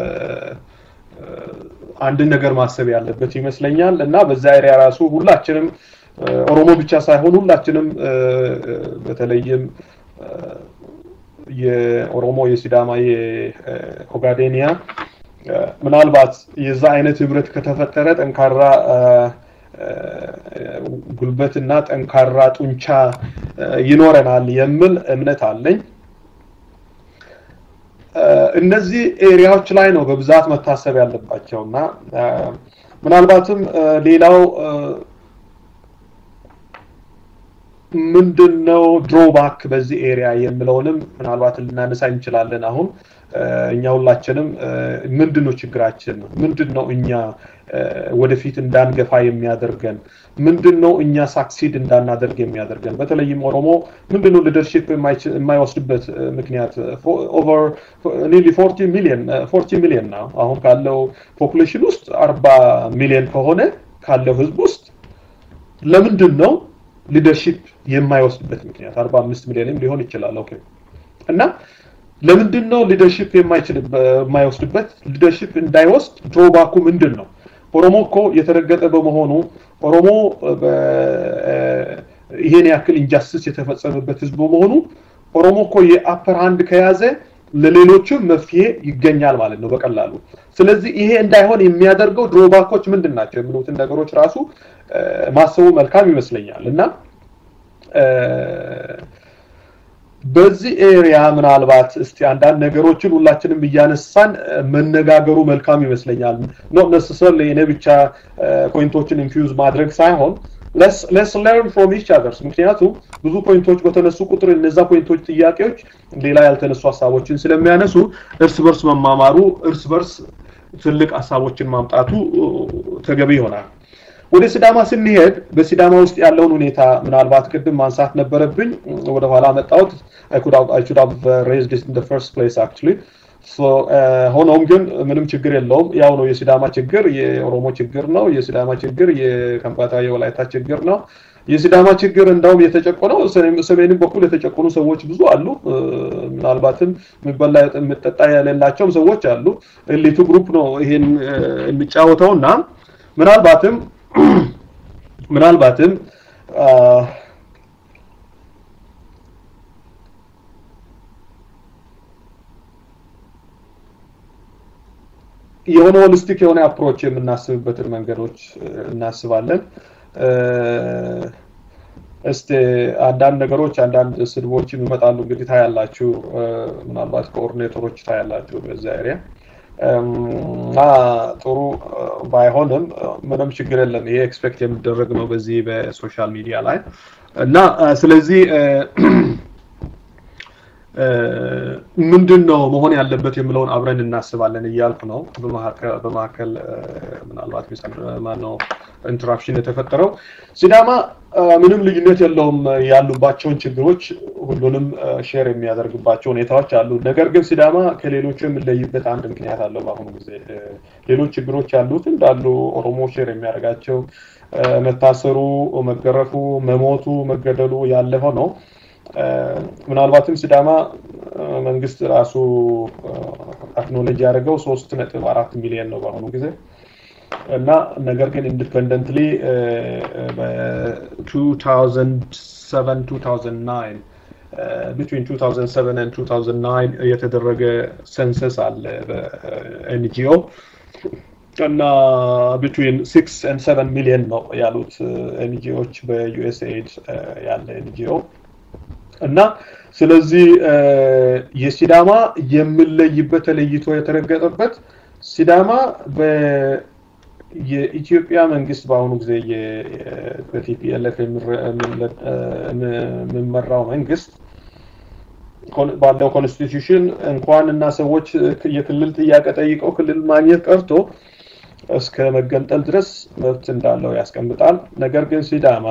አንድን ነገር ማሰብ ያለበት ይመስለኛል እና በዛ ኤሪያ ራሱ ሁላችንም ኦሮሞ ብቻ ሳይሆን ሁላችንም በተለይም የኦሮሞ፣ የሲዳማ፣ የኦጋዴኒያ ምናልባት የዛ አይነት ህብረት ከተፈጠረ ጠንካራ ጉልበትና ጠንካራ ጡንቻ ይኖረናል የሚል እምነት አለኝ። እነዚህ ኤሪያዎች ላይ ነው በብዛት መታሰብ ያለባቸው እና ምናልባትም ሌላው ምንድን ነው ድሮባክ በዚህ ኤሪያ የሚለውንም ምናልባት ልናነሳ እንችላለን። አሁን እኛ ሁላችንም ምንድን ነው ችግራችን? ምንድን ነው እኛ ወደፊት እንዳንገፋ የሚያደርገን? ምንድን ነው እኛ ሳክሲድ እንዳናደርግ የሚያደርገን? በተለይም ኦሮሞ ምንድን ነው ሊደርሺፕ የማይወስድበት ምክንያት? ኦቨር ኒርሊ ፎርቲ ሚሊዮን ፎርቲ ሚሊዮን ነው አሁን ካለው ፖፑሌሽን ውስጥ አርባ ሚሊዮን ከሆነ ካለው ህዝብ ውስጥ ለምንድን ነው ሊደርሺፕ የማይወስድበት ምክንያት? አርባ አምስት ሚሊዮንም ሊሆን ይችላል። ኦኬ እና ለምንድን ነው ሊደርሺፕ የማይወስድበት? ሊደርሺፕ እንዳይወስድ ድሮባኩ ምንድን ነው? ኦሮሞ እኮ የተረገጠ በመሆኑ ኦሮሞ ይሄን ያክል ኢንጃስቲስ የተፈጸመበት ህዝብ በመሆኑ ኦሮሞ እኮ የአፐር ሃንድ ከያዘ ለሌሎችም መፍትሄ ይገኛል ማለት ነው በቀላሉ። ስለዚህ ይሄ እንዳይሆን የሚያደርገው ድሮባኮች ምንድን ናቸው የሚሉትን ነገሮች ራሱ ማሰቡ መልካም ይመስለኛል እና በዚህ ኤሪያ ምናልባት እስቲ አንዳንድ ነገሮችን ሁላችንም እያነሳን መነጋገሩ መልካም ይመስለኛል። ኖት ነሰሰርሊ እኔ ብቻ ፖይንቶችን ኢንፊውዝ ማድረግ ሳይሆን ለስ ለርን ፍሮም ኢች አዘርስ። ምክንያቱም ብዙ ፖይንቶች በተነሱ ቁጥር እነዛ ፖይንቶች ጥያቄዎች ሌላ ያልተነሱ ሀሳቦችን ስለሚያነሱ እርስ በርስ መማማሩ፣ እርስ በርስ ትልቅ ሀሳቦችን ማምጣቱ ተገቢ ይሆናል። ወደ ሲዳማ ስንሄድ በሲዳማ ውስጥ ያለውን ሁኔታ ምናልባት ቅድም ማንሳት ነበረብኝ፣ ወደኋላ መጣሁት። I should have raised this in the first place actually. ሆኖም ግን ምንም ችግር የለውም። ያው ነው የሲዳማ ችግር የኦሮሞ ችግር ነው። የሲዳማ ችግር የከምባታ የወላይታ ችግር ነው። የሲዳማ ችግር እንዳውም የተጨቆነው ሰሜንም በኩል የተጨቆኑ ሰዎች ብዙ አሉ። ምናልባትም የሚበላ የሚጠጣ የሌላቸውም ሰዎች አሉ። ኤሊቱ ግሩፕ ነው ይሄን የሚጫወተው እና ምናልባትም ምናልባትም የሆነ ሆሊስቲክ የሆነ አፕሮች የምናስብበትን መንገዶች እናስባለን። እስቲ አንዳንድ ነገሮች አንዳንድ ስድቦችም ይመጣሉ። እንግዲህ ታያላችሁ፣ ምናልባት ኮኦርዲኔተሮች ታያላችሁ በዛ ኤሪያ እና ጥሩ ባይሆንም ምንም ችግር የለም። ይሄ ኤክስፔክት የሚደረግ ነው በዚህ በሶሻል ሚዲያ ላይ እና ስለዚህ ምንድን ነው መሆን ያለበት የምለውን አብረን እናስባለን እያልኩ ነው። በመካከል ምናልባት ማነው ኢንተራፕሽን የተፈጠረው። ሲዳማ ምንም ልዩነት የለውም ያሉባቸውን ችግሮች ሁሉንም ሼር የሚያደርግባቸው ሁኔታዎች አሉ። ነገር ግን ሲዳማ ከሌሎቹ የሚለይበት አንድ ምክንያት አለው። በአሁኑ ጊዜ ሌሎች ችግሮች ያሉት እንዳሉ ኦሮሞ ሼር የሚያደርጋቸው መታሰሩ፣ መገረፉ፣ መሞቱ፣ መገደሉ ያለ ሆነው ምናልባትም ሲዳማ መንግስት ራሱ አክኖሎጂ ያደረገው ሶስት ነጥብ አራት ሚሊዮን ነው በአሁኑ ጊዜ እና ነገር ግን ኢንዲፔንደንትሊ በ2007 2009 ቢትዊን 2007 and 2009 የተደረገ ሰንሰስ አለ በኤንጂኦ እና ቢትዊን ሲክስ ኤንድ ሰቨን ሚሊዮን ነው ያሉት ኤንጂኦዎች በዩኤስኤድ ያለ ኤንጂኦ እና ስለዚህ የሲዳማ የምለይበት ተለይቶ የተረገጠበት ሲዳማ የኢትዮጵያ መንግስት በአሁኑ ጊዜ በቲፒኤልኤፍ የሚመራው መንግስት ባለው ኮንስቲቱሽን እንኳን እና ሰዎች የክልል ጥያቄ ጠይቀው ክልል ማግኘት ቀርቶ እስከ መገንጠል ድረስ መብት እንዳለው ያስቀምጣል። ነገር ግን ሲዳማ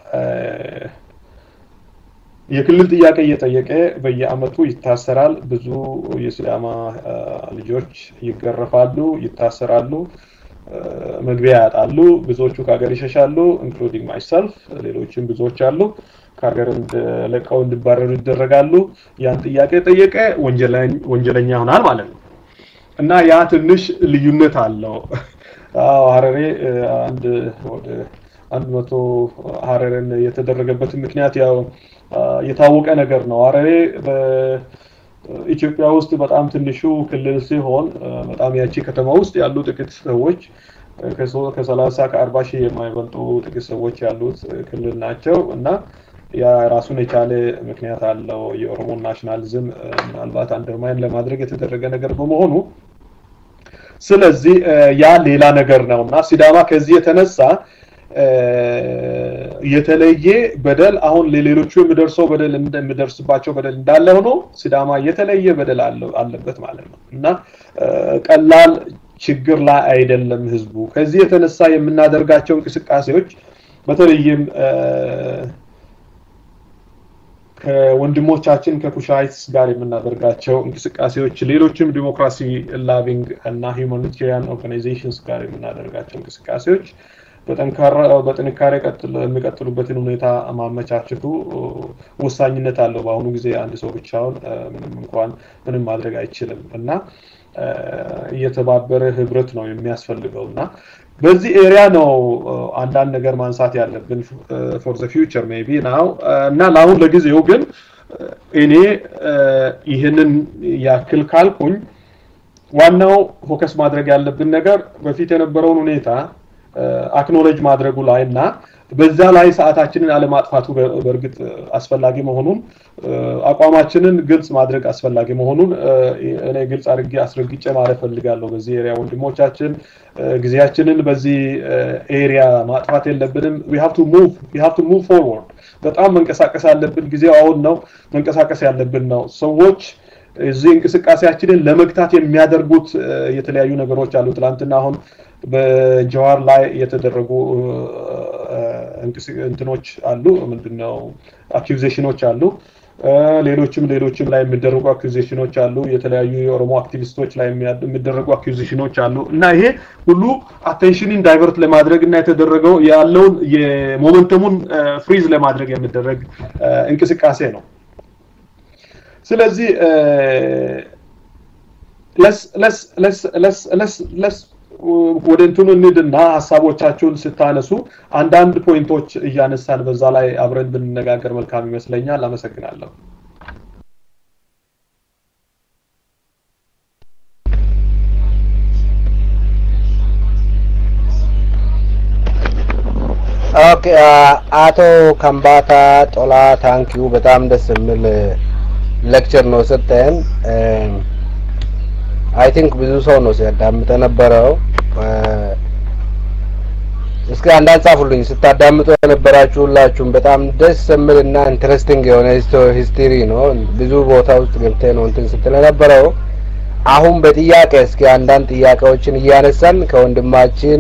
የክልል ጥያቄ እየጠየቀ በየአመቱ ይታሰራል። ብዙ የሲዳማ ልጆች ይገረፋሉ፣ ይታሰራሉ፣ መግቢያ ያጣሉ። ብዙዎቹ ከሀገር ይሸሻሉ፣ ኢንክሉዲንግ ማይሰልፍ ሌሎችም ብዙዎች አሉ። ከሀገር ለቀው እንዲባረሩ ይደረጋሉ። ያን ጥያቄ ጠየቀ ወንጀለኛ ይሆናል ማለት ነው እና ያ ትንሽ ልዩነት አለው። ሀረሬ አንድ ወደ አንድ መቶ ሀረርን የተደረገበትን ምክንያት ያው የታወቀ ነገር ነው። ሀረሬ በኢትዮጵያ ውስጥ በጣም ትንሹ ክልል ሲሆን በጣም ያቺ ከተማ ውስጥ ያሉ ጥቂት ሰዎች ከሰላሳ ከአርባ ሺህ የማይበልጡ ጥቂት ሰዎች ያሉት ክልል ናቸው እና ያ ራሱን የቻለ ምክንያት አለው። የኦሮሞ ናሽናሊዝም ምናልባት አንደርማይን ለማድረግ የተደረገ ነገር በመሆኑ ስለዚህ ያ ሌላ ነገር ነው እና ሲዳማ ከዚህ የተነሳ የተለየ በደል አሁን ለሌሎቹ የሚደርሰው በደል የሚደርስባቸው በደል እንዳለ ሆኖ ሲዳማ የተለየ በደል አለበት ማለት ነው እና ቀላል ችግር ላይ አይደለም ህዝቡ። ከዚህ የተነሳ የምናደርጋቸው እንቅስቃሴዎች በተለይም ከወንድሞቻችን ከኩሻይትስ ጋር የምናደርጋቸው እንቅስቃሴዎች ሌሎችም ዲሞክራሲ ላቪንግ እና ሁማኒቴሪያን ኦርጋናይዜሽንስ ጋር የምናደርጋቸው እንቅስቃሴዎች በጥንካሬ የሚቀጥሉበትን ሁኔታ ማመቻቸቱ ወሳኝነት አለው። በአሁኑ ጊዜ አንድ ሰው ብቻውን ምንም እንኳን ምንም ማድረግ አይችልም እና እየተባበረ ህብረት ነው የሚያስፈልገው እና በዚህ ኤሪያ ነው አንዳንድ ነገር ማንሳት ያለብን ፎር ዘ ፊውቸር ሜይ ቢ ናው እና ለአሁን ለጊዜው ግን እኔ ይህንን ያክል ካልኩኝ ዋናው ፎከስ ማድረግ ያለብን ነገር በፊት የነበረውን ሁኔታ አክኖሎጅ ማድረጉ ላይ እና በዛ ላይ ሰዓታችንን አለማጥፋቱ በእርግጥ አስፈላጊ መሆኑን አቋማችንን ግልጽ ማድረግ አስፈላጊ መሆኑን እኔ ግልጽ አድርጌ አስረግጬ ማለት ፈልጋለሁ። በዚህ ኤሪያ ወንድሞቻችን ጊዜያችንን በዚህ ኤሪያ ማጥፋት የለብንም። ዊ ሃቭ ቱ ሙቭ ዊ ሃቭ ቱ ሙቭ ፎርወርድ። በጣም መንቀሳቀስ ያለብን ጊዜው አሁን ነው። መንቀሳቀስ ያለብን ነው። ሰዎች እዚህ እንቅስቃሴያችንን ለመግታት የሚያደርጉት የተለያዩ ነገሮች አሉ። ትላንትና አሁን በጀዋር ላይ የተደረጉ እንትኖች አሉ። ምንድነው አኪዜሽኖች አሉ። ሌሎችም ሌሎችም ላይ የሚደረጉ አኩዚሽኖች አሉ። የተለያዩ የኦሮሞ አክቲቪስቶች ላይ የሚደረጉ አኩዚሽኖች አሉ እና ይሄ ሁሉ አቴንሽንን ዳይቨርት ለማድረግ እና የተደረገው ያለውን የሞመንተሙን ፍሪዝ ለማድረግ የሚደረግ እንቅስቃሴ ነው። ስለዚህ ለስ ለስ ለስ ለስ ለስ ለስ ወደ እንትኑ እንሂድና ሀሳቦቻችሁን ስታነሱ አንዳንድ ፖይንቶች እያነሳን በዛ ላይ አብረን ብንነጋገር መልካም ይመስለኛል። አመሰግናለሁ። ኦኬ አቶ ከምባታ ጦላ ታንኪዩ በጣም ደስ የሚል ሌክቸር ነው ሰጠን። አይ ቲንክ ብዙ ሰው ነው ሲያዳምጥ የነበረው። እስኪ አንዳንድ ጻፉልኝ ስታዳምጡ የነበራችሁ ሁላችሁም በጣም ደስ የሚል እና ኢንትረስቲንግ የሆነ ሂስትሪ ነው። ብዙ ቦታ ውስጥ ገብተህ ነው እንትን ስትል የነበረው። አሁን በጥያቄ እስኪ አንዳንድ ጥያቄዎችን እያነሳን ከወንድማችን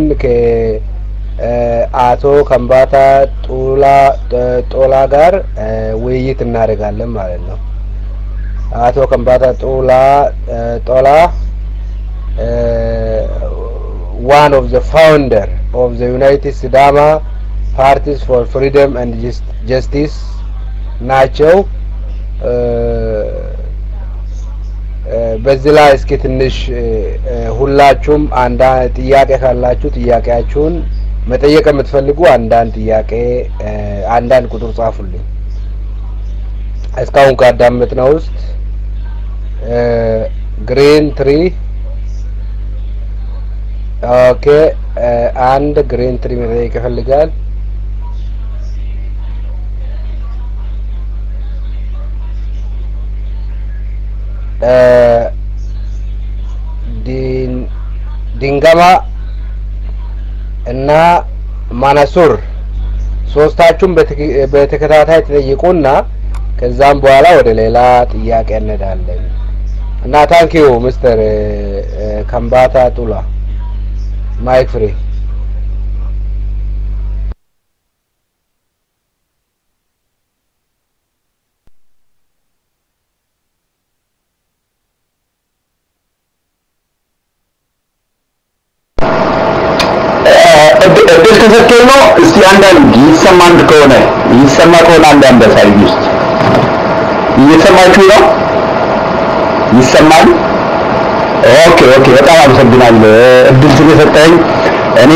ከአቶ ከምባታ ጡላ ጦላ ጋር ውይይት እናደርጋለን ማለት ነው። አቶ ከምባታ ጡላ ጦላ one of the founder of the United Sidama Parties for Freedom and Justice ናቸው። በዚህ ላይ እስኪ ትንሽ ሁላችሁም አንዳንድ ጥያቄ ካላችሁ ጥያቄያችሁን መጠየቅ የምትፈልጉ አንዳንድ ጥያቄ አንዳንድ ቁጥር ጻፉልኝ። እስካሁን ካዳመጥነው ውስጥ ግሪን ትሪ ኦኬ አንድ ግሪን ትሪ መጠየቅ ይፈልጋል። ድንገማ እና ማነሱር ሶስታችሁም በተከታታይ ተጠይቁና ከዛም በኋላ ወደ ሌላ ጥያቄ እንሄዳለን እና ታንኪዩ ምስተር ከምባታ ጡላ ማይክ ፍሪ እድል ተሰጥቶኝ ነው። እስቲ አንዳንድ ይሰማ አንድ ከሆነ ይሰማ ከሆነ አንዳንድ አሳዩኝ ውስጥ እየሰማችሁ ነው? ይሰማል? ኦኬ ኦኬ። በጣም አመሰግናለሁ እድል ስለሰጠኝ። እኔ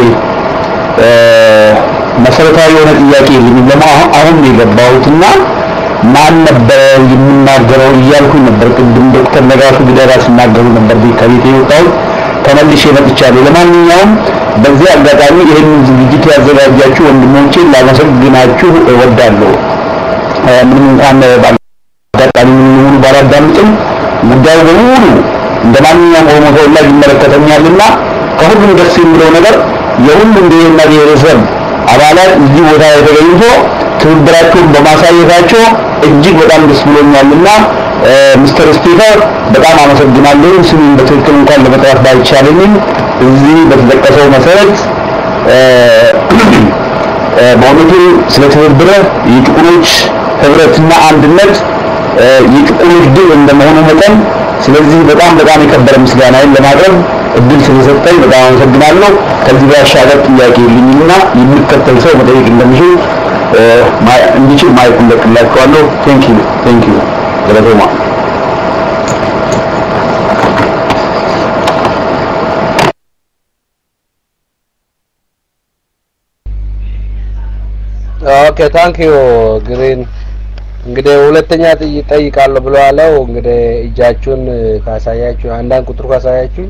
መሰረታዊ የሆነ ጥያቄ የለኝም። ለማ አሁን ነው የገባሁትና ማን ነበረ የምናገረው እያልኩኝ ነበር። ቅድም ዶክተር ነጋቱ ጊደራ ሲናገሩ ነበር ከቤት የወጣሁት ተመልሼ መጥቻለሁ። ለማንኛውም በዚህ አጋጣሚ ይህንን ዝግጅት ያዘጋጃችሁ ወንድሞቼን ላመሰግናችሁ እወዳለሁ። ምንም እንኳን አጋጣሚ ምን ባላዳምጥም ጉዳዩ በሙሉ እንደ ማንኛውም ኦሮሞ ተወላጅ ይመለከተኛልና ከሁሉም ደስ የሚለው ነገር የሁሉም ብሔርና ብሔረሰብ አባላት እዚህ ቦታ ላይ ተገኝቶ ትብብራቸውን በማሳየታቸው እጅግ በጣም ደስ ብሎኛልና ሚስተር ስፒከር በጣም አመሰግናለሁ። ስሙን በትክክል እንኳን ለመጥራት ባይቻለኝም እዚህ በተጠቀሰው መሰረት በእውነቱ ስለ ትብብር የጥቁሮች ህብረትና አንድነት የጥቁሮች ድል እንደመሆኑ መጠን ስለዚህ በጣም በጣም የከበረ ምስጋናዬን ለማቅረብ እድል ስለሰጠኝ በጣም አመሰግናለሁ። ከዚህ ባሻገር ጥያቄ የለኝምና የሚከተል ሰው መጠየቅ እንደሚችል እንዲችል ማየት እንደቅላችኋለሁ። ቴንክ ዩ ቴንክ ዩ ገለቶማ ኦኬ ታንክ ዩ ግሪን እንግዲህ ሁለተኛ ጠይቃለሁ ብለዋለው። እንግዲህ እጃችሁን ካሳያችሁ አንዳንድ ቁጥሩ ካሳያችሁ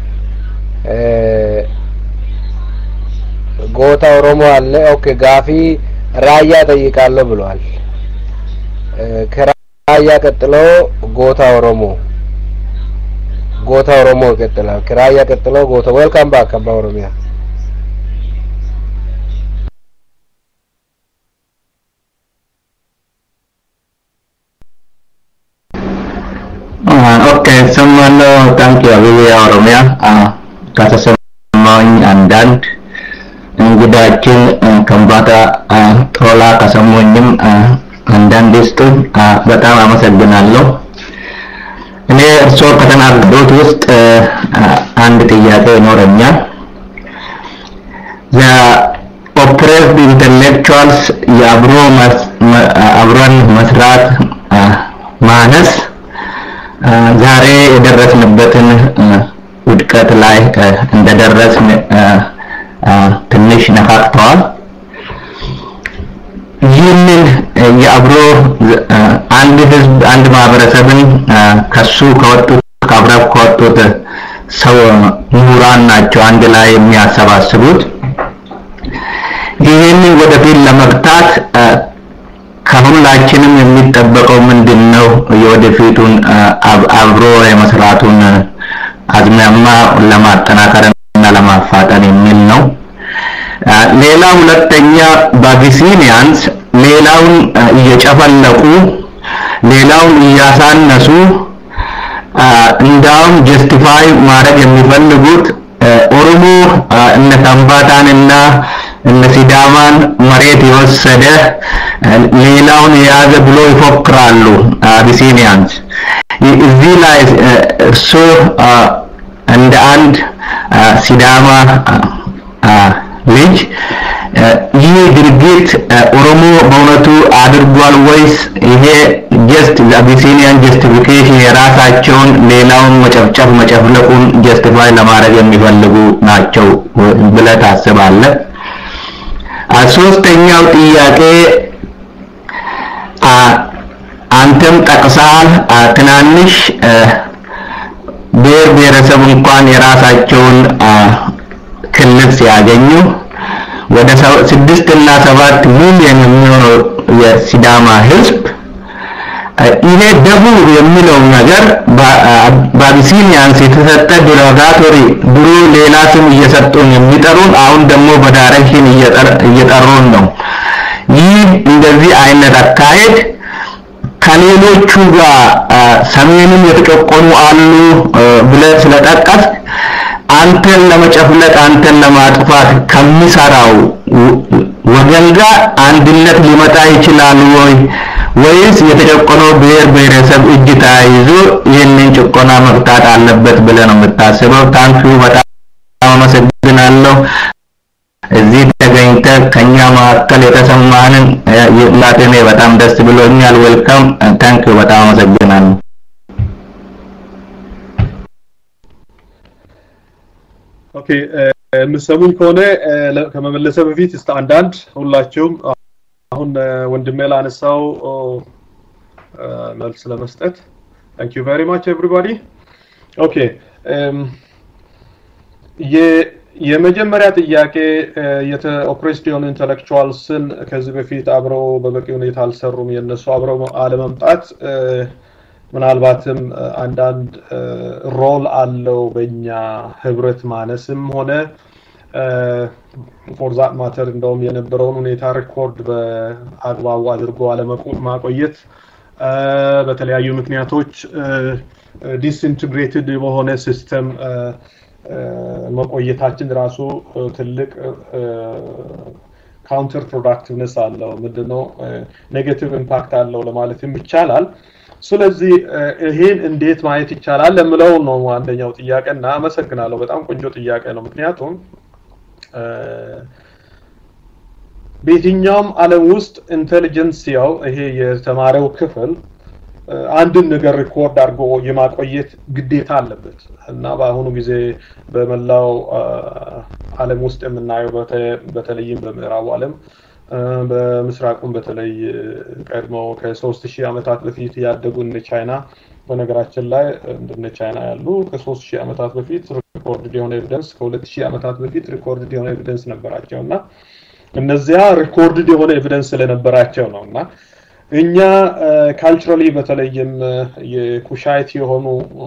ጎታ ኦሮሞ አለ። ኦኬ ጋፊ ራያ ጠይቃለሁ ብለዋል። ከራያ ቀጥሎ ጎታ ኦሮሞ ጎታ ኦሮሞ ይቀጥላል። ከራያ ቀጥሎ ጎታ ዌልካም ባክ አባ ኦሮሚያ ኦኬ እሰማለሁ። ታንክ ዩ አብያ ኦሮሚያ ከተሰማኝ አንዳንድ እንግዳችን ከምባታ ቶላ ከሰሙኝም አንዳንድ ስጡኝ። በጣም አመሰግናለሁ። እኔ እርስዎ ከተናገሩት ውስጥ አንድ ጥያቄ ይኖረኛል። ኦፕሬስድ ኢንተሌክቹዋልስ የአብሮ አብሮን መስራት ማነስ ዛሬ የደረስንበትን ውድቀት ላይ እንደደረስን ትንሽ ነካክተዋል። ይህንን የአብሮ አንድ ህዝብ አንድ ማህበረሰብን ከሱ ከወጡት ከአብረው ከወጡት ሰው ምሁራን ናቸው አንድ ላይ የሚያሰባስቡት። ይህንን ወደፊት ለመግታት ከሁላችንም የሚጠበቀው ምንድን ነው? የወደፊቱን አብሮ የመስራቱን አዝማማ ለማጠናከር እና ለማፋጠን የሚል ነው። ሌላ ሁለተኛ በአቢሲኒያንስ ሌላውን እየጨፈለቁ ሌላውን እያሳነሱ እንዳውም ጀስቲፋይ ማድረግ የሚፈልጉት ኦሮሞ እነ ከምባታንና እነ ሲዳማን መሬት የወሰደ ሌላውን የያዘ ብሎ ይፎክራሉ አቢሲኒያንስ። እዚህ ላይ እርሶ እንደ አንድ ሲዳማ ልጅ ይህ ድርጊት ኦሮሞ በእውነቱ አድርጓል ወይስ ይሄ ጀስት አቢሲኒያን ጀስቲፊኬሽን የራሳቸውን ሌላውን መጨፍጨፍ መጨፍለቁን ጀስቲፋይ ለማድረግ የሚፈልጉ ናቸው ብለህ ታስባለህ? ሶስተኛው ጥያቄ አንተም ጠቅሰሃል። ትናንሽ ብሔር ብሔረሰብ እንኳን የራሳቸውን ክልል ሲያገኙ ወደ ስድስት እና ሰባት ሚሊዮን የሚሆነው የሲዳማ ህዝብ ይሄ ደቡብ የሚለው ነገር በአቢሲኒያንስ የተሰጠ ዲሮጋቶሪ ድሮ ሌላ ስም እየሰጡን የሚጠሩን አሁን ደግሞ በዳይሬክሽን እየጠሩን ነው። ይህ እንደዚህ አይነት አካሄድ ከሌሎቹ ጋር ሰሜንም የተጨቆኑ አሉ ብለህ ስለጠቀስ አንተን ለመጨፍለቅ አንተን ለማጥፋት ከሚሰራው ወገን ጋር አንድነት ሊመጣ ይችላል ወይ ወይስ የተጨቆነው ብሔር ብሔረሰብ እጅ ተያይዞ ይህንን ጭቆና መፍታት አለበት ብለህ ነው የምታስበው? ታንኪዩ በጣም አመሰግናለሁ። እዚህ ተገኝተ ከኛ መካከል የተሰማንን ላቴኔ በጣም ደስ ብሎኛል። ዌልካም ታንኪዩ በጣም አመሰግናለሁ። ኦኬ የምትሰሙኝ ከሆነ ከመመለሰ በፊት እስከ አንዳንድ ሁላችሁም አሁን ወንድሜ ላነሳው መልስ ለመስጠት ታንክ ዩ ቬሪ ማች ኤቭሪባዲ ኦኬ የመጀመሪያ ጥያቄ ኦፕሬስድ የሆኑ ኢንተሌክቹዋልስን ከዚህ በፊት አብረው በበቂ ሁኔታ አልሰሩም የእነሱ አብረው አለመምጣት ምናልባትም አንዳንድ ሮል አለው በእኛ ህብረት ማነስም ሆነ ፎር ዛት ማተር እንደውም የነበረውን ሁኔታ ሪኮርድ በአግባቡ አድርጎ አለማቆየት በተለያዩ ምክንያቶች ዲስኢንትግሬትድ በሆነ ሲስተም መቆየታችን ራሱ ትልቅ ካውንተር ፕሮዳክቲቭነስ አለው ምንድነው ኔጌቲቭ ኢምፓክት አለው ለማለትም ይቻላል ስለዚህ ይሄን እንዴት ማየት ይቻላል ለምለው ነው አንደኛው ጥያቄ እና አመሰግናለሁ በጣም ቆንጆ ጥያቄ ነው ምክንያቱም በየትኛውም ዓለም ውስጥ ኢንቴሊጀንሲያው ይሄ የተማረው ክፍል አንድን ነገር ሪኮርድ አድርጎ የማቆየት ግዴታ አለበት እና በአሁኑ ጊዜ በመላው ዓለም ውስጥ የምናየው በተለይም በምዕራቡ ዓለም በምስራቁም በተለይ ቀድሞ ከሶስት ሺህ ዓመታት በፊት ያደጉ እነ ቻይና በነገራችን ላይ እንደነ ቻይና ያሉ ከሶስት ሺህ ዓመታት በፊት ሪኮርድ የሆነ ኤቪደንስ ከሁለት ሺህ ዓመታት በፊት ሪኮርድ የሆነ ኤቪደንስ ነበራቸው እና እነዚያ ሪኮርድድ የሆነ ኤቪደንስ ስለነበራቸው ነው እና እኛ ካልቸራሊ በተለይም የኩሻይት የሆኑ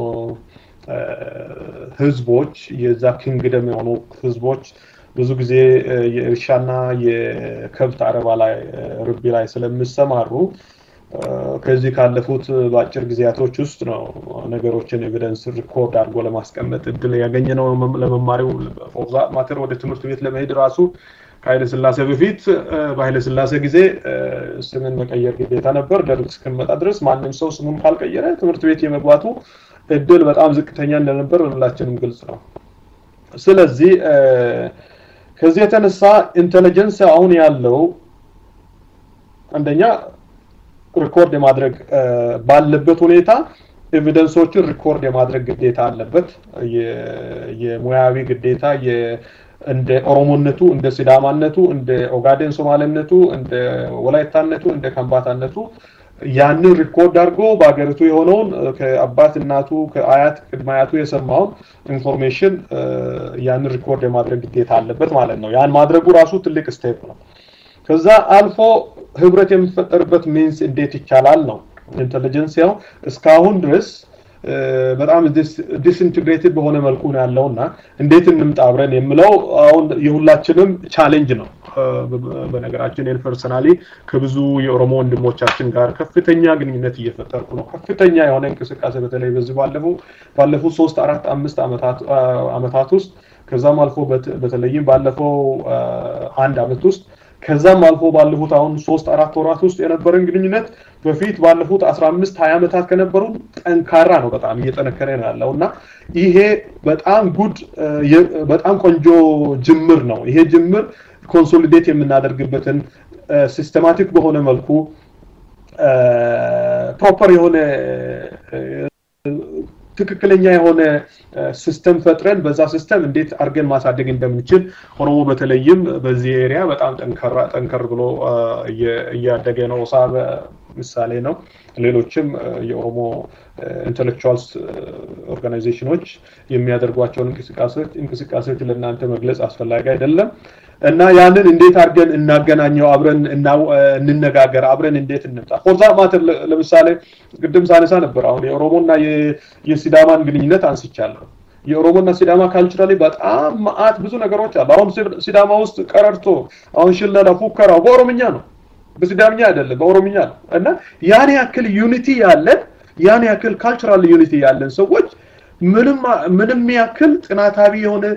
ህዝቦች የዛ ኪንግደም የሆኑ ህዝቦች ብዙ ጊዜ የእርሻና የከብት አረባ ላይ ርቢ ላይ ስለሚሰማሩ ከዚህ ካለፉት በአጭር ጊዜያቶች ውስጥ ነው ነገሮችን ኤቪደንስ ሪኮርድ አድርጎ ለማስቀመጥ እድል ያገኘ ነው ለመማሪው ፎርዛ ማተር ወደ ትምህርት ቤት ለመሄድ ራሱ ከኃይለ ስላሴ በፊት በኃይለ ስላሴ ጊዜ ስምን መቀየር ግዴታ ነበር። ደርግ እስክንመጣ ድረስ ማንም ሰው ስሙን ካልቀየረ ትምህርት ቤት የመግባቱ እድል በጣም ዝቅተኛ እንደነበር ሁላችንም ግልጽ ነው። ስለዚህ ከዚህ የተነሳ ኢንቴሊጀንስ አሁን ያለው አንደኛ ሪኮርድ የማድረግ ባለበት ሁኔታ ኤቪደንሶችን ሪኮርድ የማድረግ ግዴታ አለበት። የሙያዊ ግዴታ እንደ ኦሮሞነቱ፣ እንደ ሲዳማነቱ፣ እንደ ኦጋዴን ሶማሌነቱ፣ እንደ ወላይታነቱ፣ እንደ ከምባታነቱ ያንን ሪኮርድ አድርጎ በሀገሪቱ የሆነውን ከአባት እናቱ ከአያት ቅድመ አያቱ የሰማውን ኢንፎርሜሽን ያንን ሪኮርድ የማድረግ ግዴታ አለበት ማለት ነው። ያን ማድረጉ ራሱ ትልቅ ስቴፕ ነው። ከዛ አልፎ ህብረት የሚፈጠርበት ሚንስ እንዴት ይቻላል ነው ኢንቴሊጀንሲያው እስካሁን ድረስ በጣም ዲስኢንትግሬትድ በሆነ መልኩ ነው ያለው እና እንዴት እንምጣ አብረን የምለው አሁን የሁላችንም ቻሌንጅ ነው። በነገራችን እኔ ፐርሰናሊ ከብዙ የኦሮሞ ወንድሞቻችን ጋር ከፍተኛ ግንኙነት እየፈጠርኩ ነው። ከፍተኛ የሆነ እንቅስቃሴ በተለይ በዚህ ባለፉ ባለፉት ሶስት አራት አምስት ዓመታት ውስጥ ከዛም አልፎ በተለይም ባለፈው አንድ ዓመት ውስጥ ከዛም አልፎ ባለፉት አሁን ሶስት አራት ወራት ውስጥ የነበረን ግንኙነት በፊት ባለፉት 15 20 ዓመታት ከነበሩ ጠንካራ ነው። በጣም እየጠነከረ ነው ያለው እና ይሄ በጣም ጉድ በጣም ቆንጆ ጅምር ነው። ይሄ ጅምር ኮንሶሊዴት የምናደርግበትን ሲስተማቲክ በሆነ መልኩ ፕሮፐር የሆነ ትክክለኛ የሆነ ሲስተም ፈጥረን በዛ ሲስተም እንዴት አድርገን ማሳደግ እንደምንችል ኦሮሞ በተለይም በዚህ ኤሪያ በጣም ጠንከራ ጠንከር ብሎ እያደገ ነው። ሳበ ምሳሌ ነው። ሌሎችም የኦሮሞ ኢንቴሌክቹዋልስ ኦርጋናይዜሽኖች የሚያደርጓቸውን እንቅስቃሴዎች እንቅስቃሴዎች ለእናንተ መግለጽ አስፈላጊ አይደለም እና ያንን እንዴት አድርገን እናገናኘው፣ አብረን እንነጋገር፣ አብረን እንዴት እንምጣ። ፎርዛ ማተር ለምሳሌ ቅድም ሳነሳ ነበር። አሁን የኦሮሞና የሲዳማን ግንኙነት አንስቻለሁ። የኦሮሞና ሲዳማ ካልቸራሊ በጣም መአት ብዙ ነገሮች አሉ። አሁን ሲዳማ ውስጥ ቀረርቶ፣ አሁን ሽለላ፣ ፉከራው በኦሮምኛ ነው፣ በሲዳምኛ አይደለም፣ በኦሮምኛ ነው እና ያን ያክል ዩኒቲ ያለን ያን ያክል ካልቸራል ዩኒቲ ያለን ሰዎች ምንም ምንም ያክል ጥናታዊ የሆነ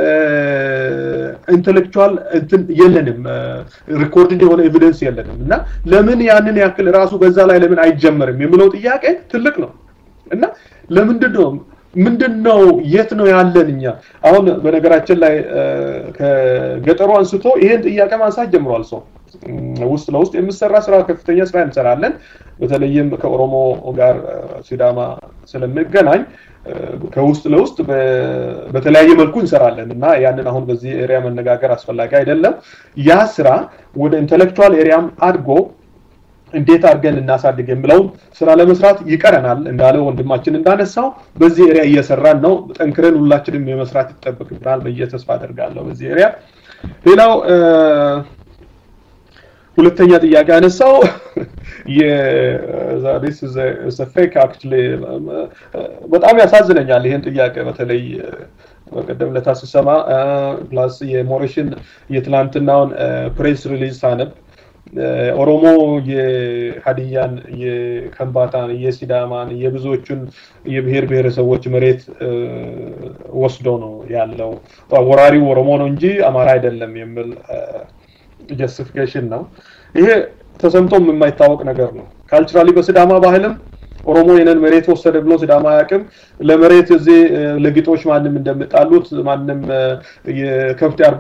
ኢንተሌክቹዋል እንትን የለንም፣ ሪኮርድ የሆነ ኤቪደንስ የለንም እና ለምን ያንን ያክል ራሱ በዛ ላይ ለምን አይጀመርም የሚለው ጥያቄ ትልቅ ነው እና ለምንድን ነው ምንድን ነው የት ነው ያለን እኛ አሁን በነገራችን ላይ ከገጠሩ አንስቶ ይሄን ጥያቄ ማንሳት ጀምሯል ሰው ውስጥ ለውስጥ የምሰራ ስራ ከፍተኛ ስራ እንሰራለን በተለይም ከኦሮሞ ጋር ሲዳማ ስለምገናኝ ከውስጥ ለውስጥ በተለያየ መልኩ እንሰራለን እና ያንን አሁን በዚህ ኤሪያ መነጋገር አስፈላጊ አይደለም ያ ስራ ወደ ኢንቴሌክቹዋል ኤሪያም አድጎ እንዴት አድርገን እናሳድግ የሚለውን ስራ ለመስራት ይቀረናል እንዳለ ወንድማችን እንዳነሳው በዚህ ኤሪያ እየሰራን ነው ጠንክረን ሁላችንም የመስራት ይጠበቅብናል ብዬ ተስፋ አደርጋለሁ በዚህ ኤሪያ ሌላው ሁለተኛ ጥያቄ ያነሳው ፌክ አክቹሊ በጣም ያሳዝነኛል ይህን ጥያቄ በተለይ በቀደም ለታ ስሰማ ፕላስ የሞሬሽን የትላንትናውን ፕሬስ ሪሊዝ ሳነብ ኦሮሞ የሀዲያን የከምባታን የሲዳማን የብዙዎቹን የብሔር ብሔረሰቦች መሬት ወስዶ ነው ያለው ወራሪው ኦሮሞ ነው እንጂ አማራ አይደለም የሚል ጀስቲፊኬሽን ነው ይሄ ተሰምቶም የማይታወቅ ነገር ነው ካልቸራሊ በሲዳማ ባህልም ኦሮሞ የነን መሬት ወሰደ ብሎ ሲዳማ አያውቅም ለመሬት እዚህ ለግጦች ማንም እንደምጣሉት ማንም የከብት አርቢ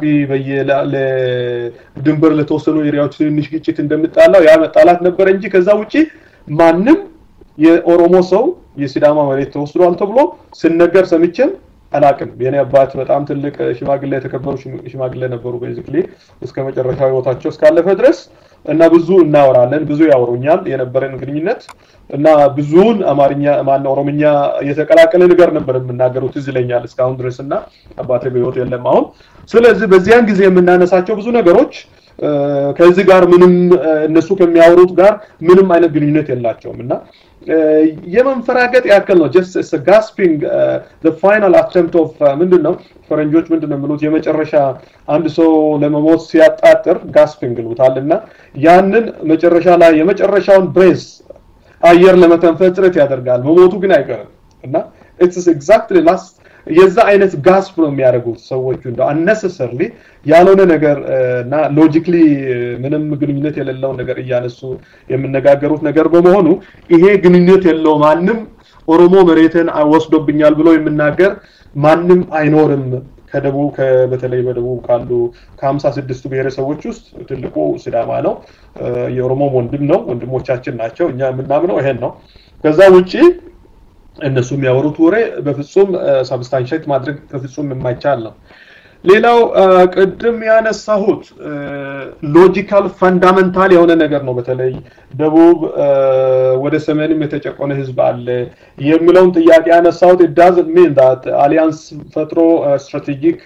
ድንበር ለተወሰኑ ኤሪያዎች ትንሽ ግጭት እንደምጣላው ያ መጣላት ነበረ እንጂ ከዛ ውጪ ማንም የኦሮሞ ሰው የሲዳማ መሬት ተወስዷል ተብሎ ስነገር ሰምቼም አላቅም የኔ አባት በጣም ትልቅ ሽማግሌ የተከበሩ ሽማግሌ ነበሩ ቤዚክሊ እስከ መጨረሻው ህይወታቸው እስካለፈ ድረስ እና ብዙ እናወራለን ብዙ ያወሩኛል የነበረን ግንኙነት እና ብዙውን አማርኛ ማነው ኦሮምኛ የተቀላቀለ ነገር ነበር የምናገሩት ትዝ ይለኛል እስካሁን ድረስ እና አባቴ በህይወት የለም አሁን ስለዚህ በዚያን ጊዜ የምናነሳቸው ብዙ ነገሮች ከዚህ ጋር ምንም እነሱ ከሚያወሩት ጋር ምንም አይነት ግንኙነት የላቸውም እና የመንፈራገጥ ያክል ነው ጀስት ጋስፒንግ ፋይናል አተምፕት ኦፍ ምንድን ነው ፈረንጆች ምንድን ነው የሚሉት የመጨረሻ አንድ ሰው ለመሞት ሲያጣጥር ጋስፒንግ ይሉታል እና ያንን መጨረሻ ላይ የመጨረሻውን ብሬስ አየር ለመተንፈስ ጥረት ያደርጋል መሞቱ ግን አይቀርም እና ኢትስ ኤግዛክትሊ ላስት የዛ አይነት ጋስፕ ነው የሚያደርጉት ሰዎቹ እንደው አነሰሰርሊ ያልሆነ ነገር እና ሎጂክሊ ምንም ግንኙነት የሌለውን ነገር እያነሱ የሚነጋገሩት ነገር በመሆኑ ይሄ ግንኙነት የለው ማንም ኦሮሞ መሬትን ወስዶብኛል ብሎ የሚናገር ማንም አይኖርም ከደቡብ በተለይ በደቡብ ካሉ ከሀምሳ ስድስቱ ብሔረሰቦች ውስጥ ትልቁ ሲዳማ ነው የኦሮሞ ወንድም ነው ወንድሞቻችን ናቸው እኛ የምናምነው ይሄን ነው ከዛ ውጪ እነሱ የሚያወሩት ወሬ በፍጹም ሳብስታንሽት ማድረግ በፍጹም የማይቻል ነው ሌላው ቅድም ያነሳሁት ሎጂካል ፈንዳመንታል የሆነ ነገር ነው በተለይ ደቡብ ወደ ሰሜንም የተጨቆነ ህዝብ አለ የሚለውን ጥያቄ ያነሳሁት ዳዝ ሚን ዳት አሊያንስ ፈጥሮ ስትራቴጂክ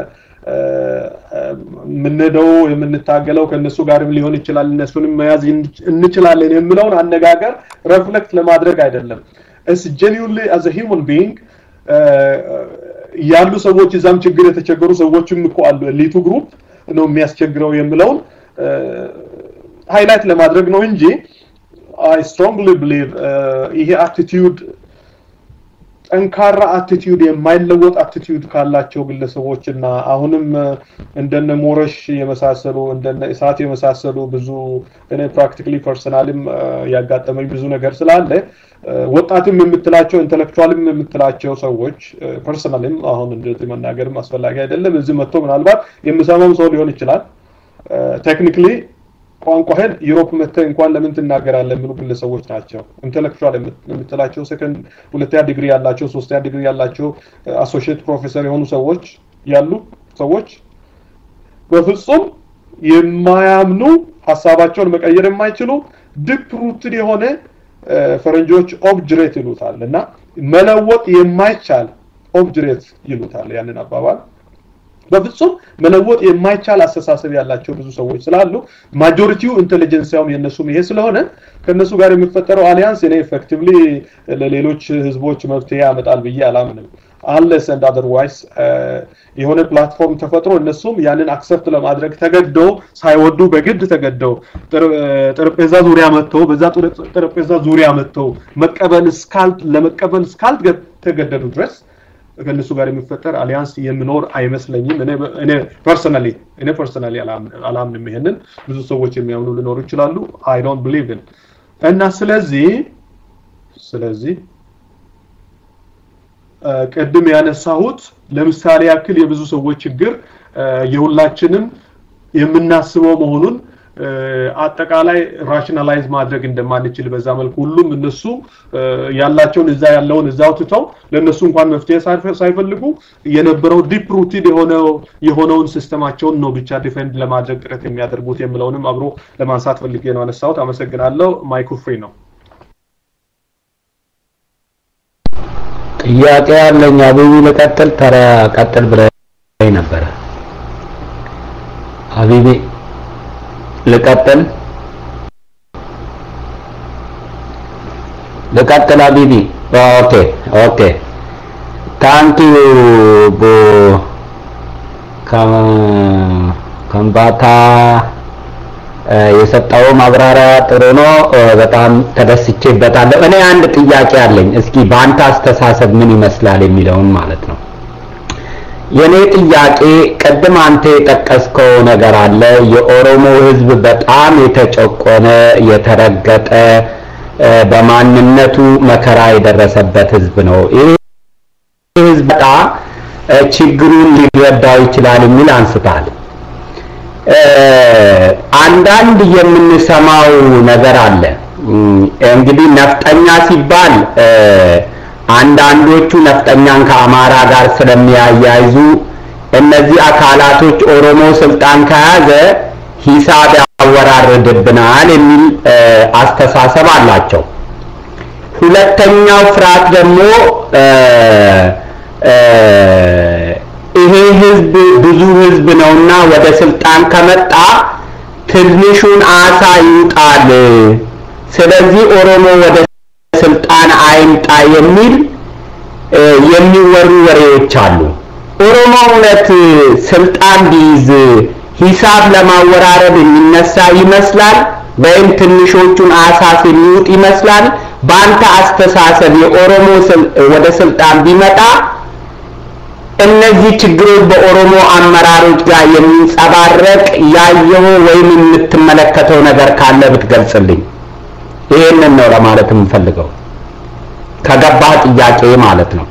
የምንሄደው የምንታገለው ከእነሱ ጋርም ሊሆን ይችላል እነሱንም መያዝ እንችላለን የሚለውን አነጋገር ረፍሌክት ለማድረግ አይደለም እስ ጀኒውንሊ አዘ ሂውመን ቢንግ ያሉ ሰዎች እዛም ችግር የተቸገሩ ሰዎችም እኮ አሉ ኤሊቱ ግሩፕ ነው የሚያስቸግረው የሚለውን ሃይላይት ለማድረግ ነው እንጂ አይ ስትሮንግሊ ብሊቭ ይሄ አቲቲዩድ ጠንካራ አቲቲዩድ የማይለወጥ አቲቲዩድ ካላቸው ግለሰቦች እና አሁንም እንደነ ሞረሽ የመሳሰሉ እንደነ እሳት የመሳሰሉ ብዙ እኔ ፕራክቲካሊ ፐርሰናልም ያጋጠመኝ ብዙ ነገር ስላለ ወጣትም የምትላቸው ኢንተሌክቹዋልም የምትላቸው ሰዎች ፐርሰናልም አሁን እንደዚህ መናገርም አስፈላጊ አይደለም እዚህ መጥቶ ምናልባት የምሰማም ሰው ሊሆን ይችላል ቴክኒክሊ ቋንቋህን ዩሮፕ መጥተህ እንኳን ለምን ትናገራለህ የሚሉ ግለሰቦች ናቸው ኢንተሌክቹዋል የምትላቸው ሰከንድ ሁለተኛ ዲግሪ ያላቸው ሶስተኛ ዲግሪ ያላቸው አሶሺየት ፕሮፌሰር የሆኑ ሰዎች ያሉ ሰዎች በፍጹም የማያምኑ ሀሳባቸውን መቀየር የማይችሉ ዲፕ ሩትድ የሆነ ፈረንጆች ኦብጅሬት ይሉታል እና መለወጥ የማይቻል ኦብጅሬት ይሉታል ያንን አባባል በፍጹም መለወጥ የማይቻል አስተሳሰብ ያላቸው ብዙ ሰዎች ስላሉ ማጆሪቲው ኢንቴሊጀንሲያውም የነሱም ይሄ ስለሆነ ከነሱ ጋር የሚፈጠረው አሊያንስ እኔ ኤፌክቲቭሊ ለሌሎች ህዝቦች መፍትሄ ያመጣል ብዬ አላምንም አንለስ ኤንድ አዘርዋይስ የሆነ ፕላትፎርም ተፈጥሮ እነሱም ያንን አክሰፕት ለማድረግ ተገደው ሳይወዱ በግድ ተገደው ጠረጴዛ ዙሪያ መጥተው በዛ ጠረጴዛ ዙሪያ መጥተው መቀበል እስካል ለመቀበል እስካልተገደዱ ድረስ ከእነሱ ጋር የሚፈጠር አሊያንስ የሚኖር አይመስለኝም እኔ ፐርሰናሊ እኔ ፐርሰናሊ አላምንም ይሄንን ብዙ ሰዎች የሚያምኑ ሊኖሩ ይችላሉ አይ ዶንት ቢሊቭ ኢን እና ስለዚህ ስለዚህ ቅድም ያነሳሁት ለምሳሌ ያክል የብዙ ሰዎች ችግር የሁላችንም የምናስበው መሆኑን አጠቃላይ ራሽናላይዝ ማድረግ እንደማንችል በዛ መልኩ ሁሉም እነሱ ያላቸውን እዛ ያለውን እዛው ትተው ለእነሱ እንኳን መፍትሄ ሳይፈልጉ የነበረው ዲፕ ሩቲድ የሆነው የሆነውን ሲስተማቸውን ነው ብቻ ዲፌንድ ለማድረግ ጥረት የሚያደርጉት የሚለውንም አብሮ ለማንሳት ፈልጌ ነው አነሳሁት አመሰግናለሁ ማይኩ ፍሪ ነው ጥያቄ ያለኝ አቢቢ ልቀጥል ተራ ቀጥል ብለኝ ነበረ አቢቢ ልቀጥል ልቀጥል አቢቢ ኦኬ ኦኬ ታንክ ዩ ቦ ከምባታ የሰጠው ማብራሪያ ጥሩ ነው በጣም ተደስቼበታለሁ እኔ አንድ ጥያቄ አለኝ እስኪ በአንተ አስተሳሰብ ምን ይመስላል የሚለውን ማለት ነው የኔ ጥያቄ ቅድም አንተ የጠቀስከው ነገር አለ የኦሮሞ ህዝብ በጣም የተጨቆነ የተረገጠ በማንነቱ መከራ የደረሰበት ህዝብ ነው ይህ ህዝብ በጣም ችግሩን ሊረዳው ይችላል የሚል አንስታል አንዳንድ የምንሰማው ነገር አለ እንግዲህ ነፍጠኛ ሲባል አንዳንዶቹ ነፍጠኛን ከአማራ ጋር ስለሚያያይዙ እነዚህ አካላቶች ኦሮሞ ስልጣን ከያዘ ሂሳብ ያወራርድብናል የሚል አስተሳሰብ አላቸው ሁለተኛው ፍርሃት ደግሞ ይሄ ህዝብ ብዙ ህዝብ ነውና ወደ ስልጣን ከመጣ ትንሹን አሳ ይውጣል ስለዚህ ኦሮሞ ወደ ስልጣን አይምጣ የሚል የሚወሩ ወሬዎች አሉ ኦሮሞ እውነት ስልጣን ቢይዝ ሂሳብ ለማወራረድ የሚነሳ ይመስላል ወይም ትንሾቹን አሳስ የሚውጥ ይመስላል በአንተ አስተሳሰብ የኦሮሞ ወደ ስልጣን ቢመጣ እነዚህ ችግሮች በኦሮሞ አመራሮች ጋር የሚንጸባረቅ ያየው ወይም የምትመለከተው ነገር ካለ ብትገልጽልኝ። ይሄንን ነው ለማለት የምፈልገው ከገባህ ጥያቄ ማለት ነው።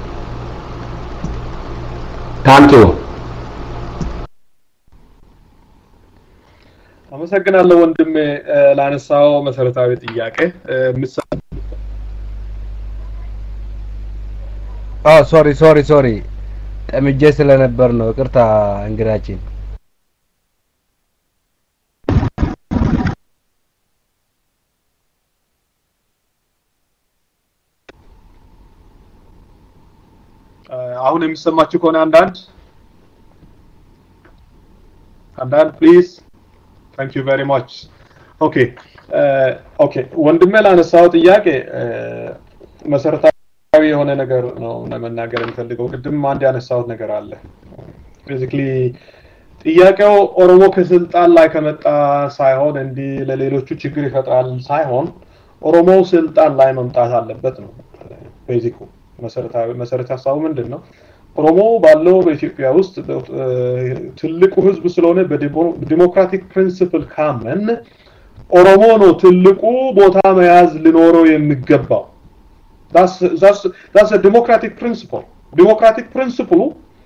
ታንኪዩ አመሰግናለሁ ወንድሜ ላነሳው መሰረታዊ ጥያቄ ሶሪ ሶሪ ሶሪ ጠምጄ ስለነበር ነው። ይቅርታ እንግዳችን። አሁን የሚሰማችሁ ከሆነ አንዳንድ አንዳንድ ፕሊዝ ታንክ ዩ ቬሪ ማች ኦኬ ኦኬ ወንድሜ ላነሳው ጥያቄ መሰረታዊ የሆነ ነገር ነው ለመናገር የሚፈልገው ቅድም አንድ ያነሳሁት ነገር አለ ቤዚክሊ ጥያቄው ኦሮሞ ከስልጣን ላይ ከመጣ ሳይሆን እንዲህ ለሌሎቹ ችግር ይፈጥራል ሳይሆን ኦሮሞ ስልጣን ላይ መምጣት አለበት ነው ቤዚኩ መሰረታዊ መሰረት ሀሳቡ ምንድን ነው ኦሮሞ ባለው በኢትዮጵያ ውስጥ ትልቁ ህዝብ ስለሆነ በዲሞክራቲክ ፕሪንሲፕል ካመን ኦሮሞ ነው ትልቁ ቦታ መያዝ ሊኖረው የሚገባው ዳስ ዲሞክራቲክ ፕሪንሲፕል ዲሞክራቲክ ፕሪንሲፕሉ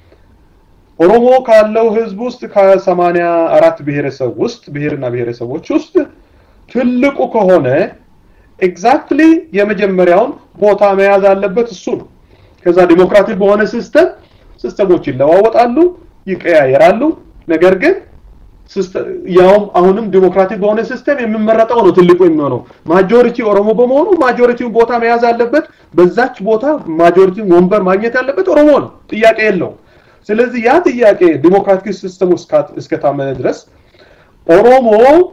ኦሮሞ ካለው ህዝብ ውስጥ ከሰማንያ አራት ብሔረሰብ ውስጥ ብሔርና ብሔረሰቦች ውስጥ ትልቁ ከሆነ ኤግዛክትሊ የመጀመሪያውን ቦታ መያዝ አለበት እሱ ነው ከዛ ዲሞክራቲክ በሆነ ሲስተም ሲስተሞች ይለዋወጣሉ ይቀያየራሉ ነገር ግን ያውም አሁንም ዲሞክራቲክ በሆነ ሲስተም የሚመረጠው ነው ትልቁ የሚሆነው ማጆሪቲ ኦሮሞ በመሆኑ ማጆሪቲውን ቦታ መያዝ አለበት በዛች ቦታ ማጆሪቲ ወንበር ማግኘት ያለበት ኦሮሞ ነው ጥያቄ የለው ስለዚህ ያ ጥያቄ ዲሞክራቲክ ሲስተም እስከታመነ ድረስ ኦሮሞ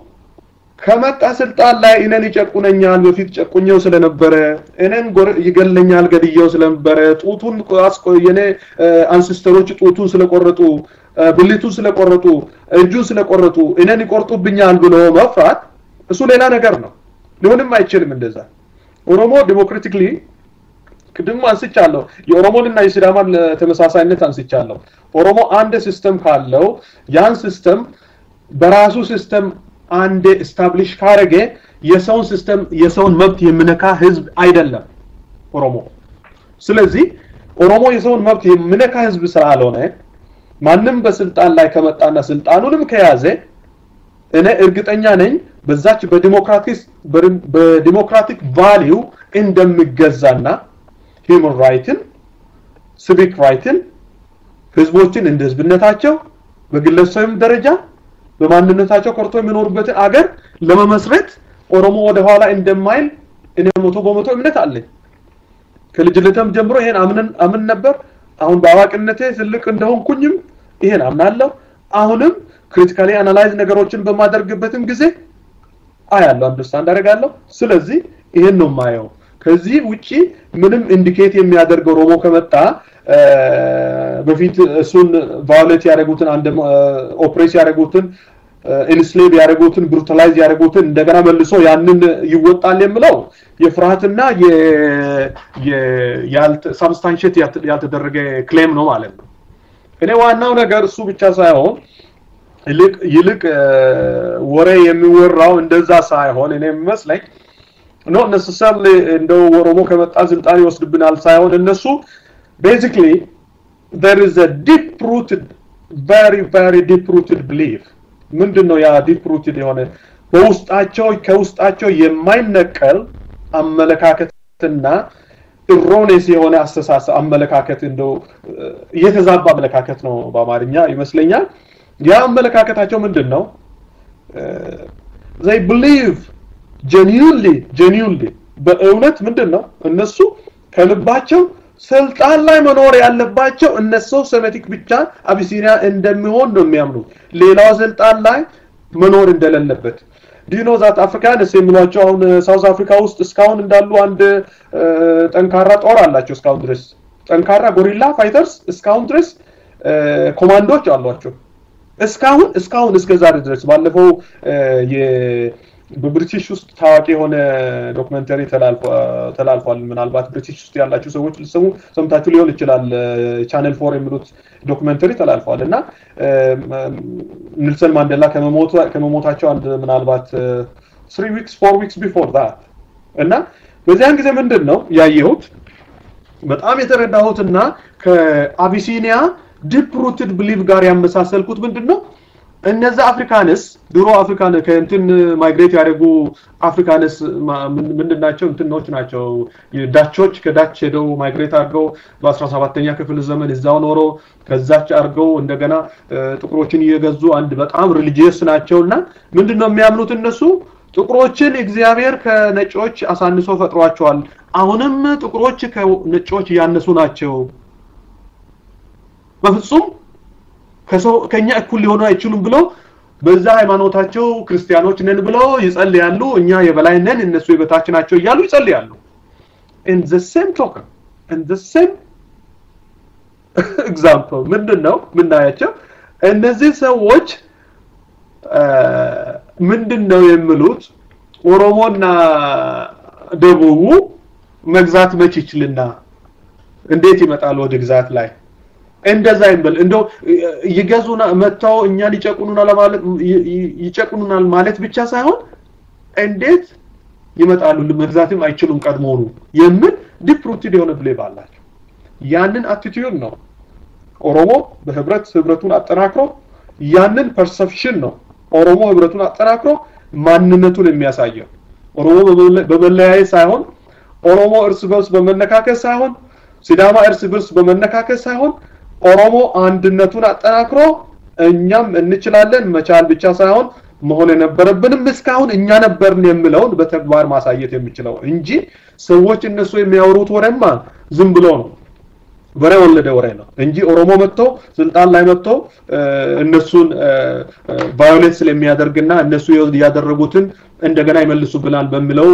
ከመጣ ስልጣን ላይ እኔን ይጨቁነኛል በፊት ጨቁኘው ስለነበረ እኔን ይገለኛል ገድየው ስለነበረ ጡቱን የኔ አንሲስተሮች ጡቱን ስለቆረጡ ብልቱን ስለቆረጡ እጁን ስለቆረጡ እኔን ይቆርጡብኛል ብሎ መፍራት እሱ ሌላ ነገር ነው ሊሆንም አይችልም እንደዛ ኦሮሞ ዲሞክራቲክሊ ቅድም አንስቻለሁ የኦሮሞንና የሲዳማን ተመሳሳይነት አንስቻለሁ ኦሮሞ አንድ ሲስተም ካለው ያን ሲስተም በራሱ ሲስተም አንዴ ስታብሊሽ ካረገ የሰውን ሲስተም የሰውን መብት የሚነካ ህዝብ አይደለም ኦሮሞ ስለዚህ ኦሮሞ የሰውን መብት የሚነካ ህዝብ ስላልሆነ ማንም በስልጣን ላይ ከመጣና ስልጣኑንም ከያዘ እኔ እርግጠኛ ነኝ በዛች በዲሞክራቲክ በዲሞክራቲክ ቫሊዩ እንደሚገዛና ሂውመን ራይትን ሲቪክ ራይትን ህዝቦችን እንደ ህዝብነታቸው በግለሰብም ደረጃ በማንነታቸው ኮርቶ የሚኖሩበትን አገር ለመመስረት ኦሮሞ ወደ ኋላ እንደማይል እኔ መቶ በመቶ እምነት አለኝ ከልጅነትም ጀምሮ ይሄን አምን አምን ነበር አሁን በአዋቂነቴ ትልቅ እንደሆንኩኝም ይሄን አምናለሁ አሁንም ክሪቲካሊ አናላይዝ ነገሮችን በማደርግበትም ጊዜ አያለሁ አንደርስታንድ አደርጋለሁ ስለዚህ ይሄን ነው ማየው ከዚህ ውጪ ምንም ኢንዲኬት የሚያደርገው ኦሮሞ ከመጣ በፊት እሱን ቫዮሌት ያደረጉትን አንድ ኦፕሬስ ያደረጉትን ኢንስሌቭ ያደረጉትን ብሩታላይዝ ያደረጉትን እንደገና መልሶ ያንን ይወጣል የምለው የፍርሃትና ሳብስታንሽት ያልተደረገ ክሌም ነው ማለት ነው እኔ ዋናው ነገር እሱ ብቻ ሳይሆን ይልቅ ይልቅ ወሬ የሚወራው እንደዛ ሳይሆን እኔ የሚመስለኝ ኖ ነሰሰርሊ እንደው ኦሮሞ ከመጣ ስልጣን ይወስድብናል ሳይሆን እነሱ basically there is a deep rooted very very deep rooted belief ምንድነው ያ deep rooted የሆነ በውስጣቸው ከውስጣቸው የማይነቀል አመለካከትና ኢሮኔስ የሆነ አስተሳሰብ አመለካከት እንደው የተዛባ አመለካከት ነው በአማርኛ ይመስለኛል ያ አመለካከታቸው ምንድን ነው they believe genuinely genuinely በእውነት ምንድን ነው እነሱ ከልባቸው ስልጣን ላይ መኖር ያለባቸው እነሱ ሴሜቲክ ብቻ አቢሲኒያ እንደሚሆን ነው የሚያምኑት ሌላው ስልጣን ላይ መኖር እንደሌለበት ዲኖ ዛት አፍሪካንስ የሚሏቸው አሁን ሳውዝ አፍሪካ ውስጥ እስካሁን እንዳሉ አንድ ጠንካራ ጦር አላቸው እስካሁን ድረስ ጠንካራ ጎሪላ ፋይተርስ እስካሁን ድረስ ኮማንዶች አሏቸው እስካሁን እስካሁን እስከ ዛሬ ድረስ ባለፈው በብሪቲሽ ውስጥ ታዋቂ የሆነ ዶክመንተሪ ተላልፏል። ምናልባት ብሪቲሽ ውስጥ ያላችሁ ሰዎች ልትሰሙ ሰምታችሁ ሊሆን ይችላል። ቻነል ፎር የሚሉት ዶክመንተሪ ተላልፏል እና ኔልሰን ማንዴላ ከመሞታቸው አንድ ምናልባት ስሪ ዊክስ ፎር ዊክስ ቢፎር ዛት እና በዚያን ጊዜ ምንድን ነው ያየሁት በጣም የተረዳሁት እና ከአቢሲኒያ ዲፕ ሩትድ ብሊቭ ጋር ያመሳሰልኩት ምንድን ነው እነዛ አፍሪካንስ ድሮ አፍሪካን ከእንትን ማይግሬት ያደረጉ አፍሪካንስ ምንድን ናቸው? እንትኖች ናቸው። ዳቾች ከዳች ሄደው ማይግሬት አድርገው በ17ኛ ክፍል ዘመን እዛው ኖሮ ከዛች አድርገው እንደገና ጥቁሮችን እየገዙ አንድ በጣም ሪሊጂየስ ናቸው እና ምንድን ነው የሚያምኑት እነሱ ጥቁሮችን እግዚአብሔር ከነጮች አሳንሶ ፈጥሯቸዋል። አሁንም ጥቁሮች ከነጮች እያነሱ ናቸው። በፍጹም ከሰው ከኛ እኩል ሊሆኑ አይችሉም ብለው በዛ ሃይማኖታቸው ክርስቲያኖች ነን ብለው ይጸልያሉ። እኛ የበላይ ነን፣ እነሱ የበታች ናቸው እያሉ ይጸልያሉ። in the same token in the same example ምንድን ነው የምናያቸው እነዚህ ሰዎች ምንድን ነው የሚሉት ኦሮሞና ደቡቡ መግዛት መች ይችልና እንዴት ይመጣል ወደ ግዛት ላይ እንደዛ ይበል እንደው ይገዙና መጥተው እኛን ይጨቁኑናል ማለት ይጨቁኑናል ማለት ብቻ ሳይሆን እንዴት ይመጣሉ መግዛትም አይችሉም ቀድሞውኑ የሚል ዲፕ ሩትድ የሆነ ብሌቭ አላቸው። ያንን አቲቲዩድ ነው ኦሮሞ በህብረት ህብረቱን አጠናክሮ ያንን ፐርሰፕሽን ነው ኦሮሞ ህብረቱን አጠናክሮ ማንነቱን የሚያሳየው ኦሮሞ በመለያየት ሳይሆን ኦሮሞ እርስ በርስ በመነካከስ ሳይሆን ሲዳማ እርስ በርስ በመነካከስ ሳይሆን ኦሮሞ አንድነቱን አጠናክሮ እኛም እንችላለን መቻል ብቻ ሳይሆን መሆን የነበረብንም እስካሁን እኛ ነበርን የሚለውን በተግባር ማሳየት የሚችለው እንጂ ሰዎች እነሱ የሚያወሩት ወሬማ ዝም ብሎ ነው። ወሬ ወለደ ወሬ ነው እንጂ ኦሮሞ መጥቶ ስልጣን ላይ መጥቶ እነሱን ቫዮሌንስ ስለሚያደርግና እነሱ ያደረጉትን እንደገና ይመልሱብናል በሚለው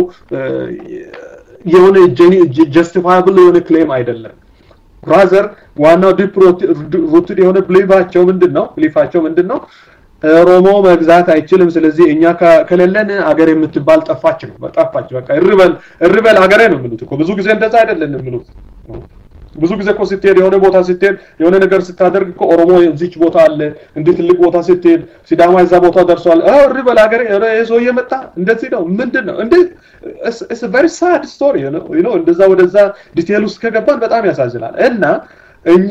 የሆነ ጀስቲፋያብል የሆነ ክሌም አይደለም። ራዘር ዋናው ዲፕ ሩትድ የሆነ ብሊፋቸው ምንድን ነው? ብሊፋቸው ምንድን ነው? ኦሮሞ መግዛት አይችልም። ስለዚህ እኛ ከሌለን አገር የምትባል ጠፋች ነው። ጠፋች በቃ እርበል እርበል አገሬ ነው የሚሉት እኮ ብዙ ጊዜ እንደዛ አይደለም የሚሉት ብዙ ጊዜ እኮ ስትሄድ የሆነ ቦታ ስትሄድ የሆነ ነገር ስታደርግ እኮ ኦሮሞ እዚች ቦታ አለ፣ እንዲህ ትልቅ ቦታ ስትሄድ ሲዳማ እዛ ቦታ ደርሷል። አዎ እሪ በል ሀገሬ ሰውዬ መጣ እንደዚህ ነው ምንድን ነው እንዴ? ኢትስ ቨሪ ሳድ ስቶሪ ዩ ኖ እንደዛ ወደዛ ዲቴል ውስጥ ከገባን በጣም ያሳዝናል። እና እኛ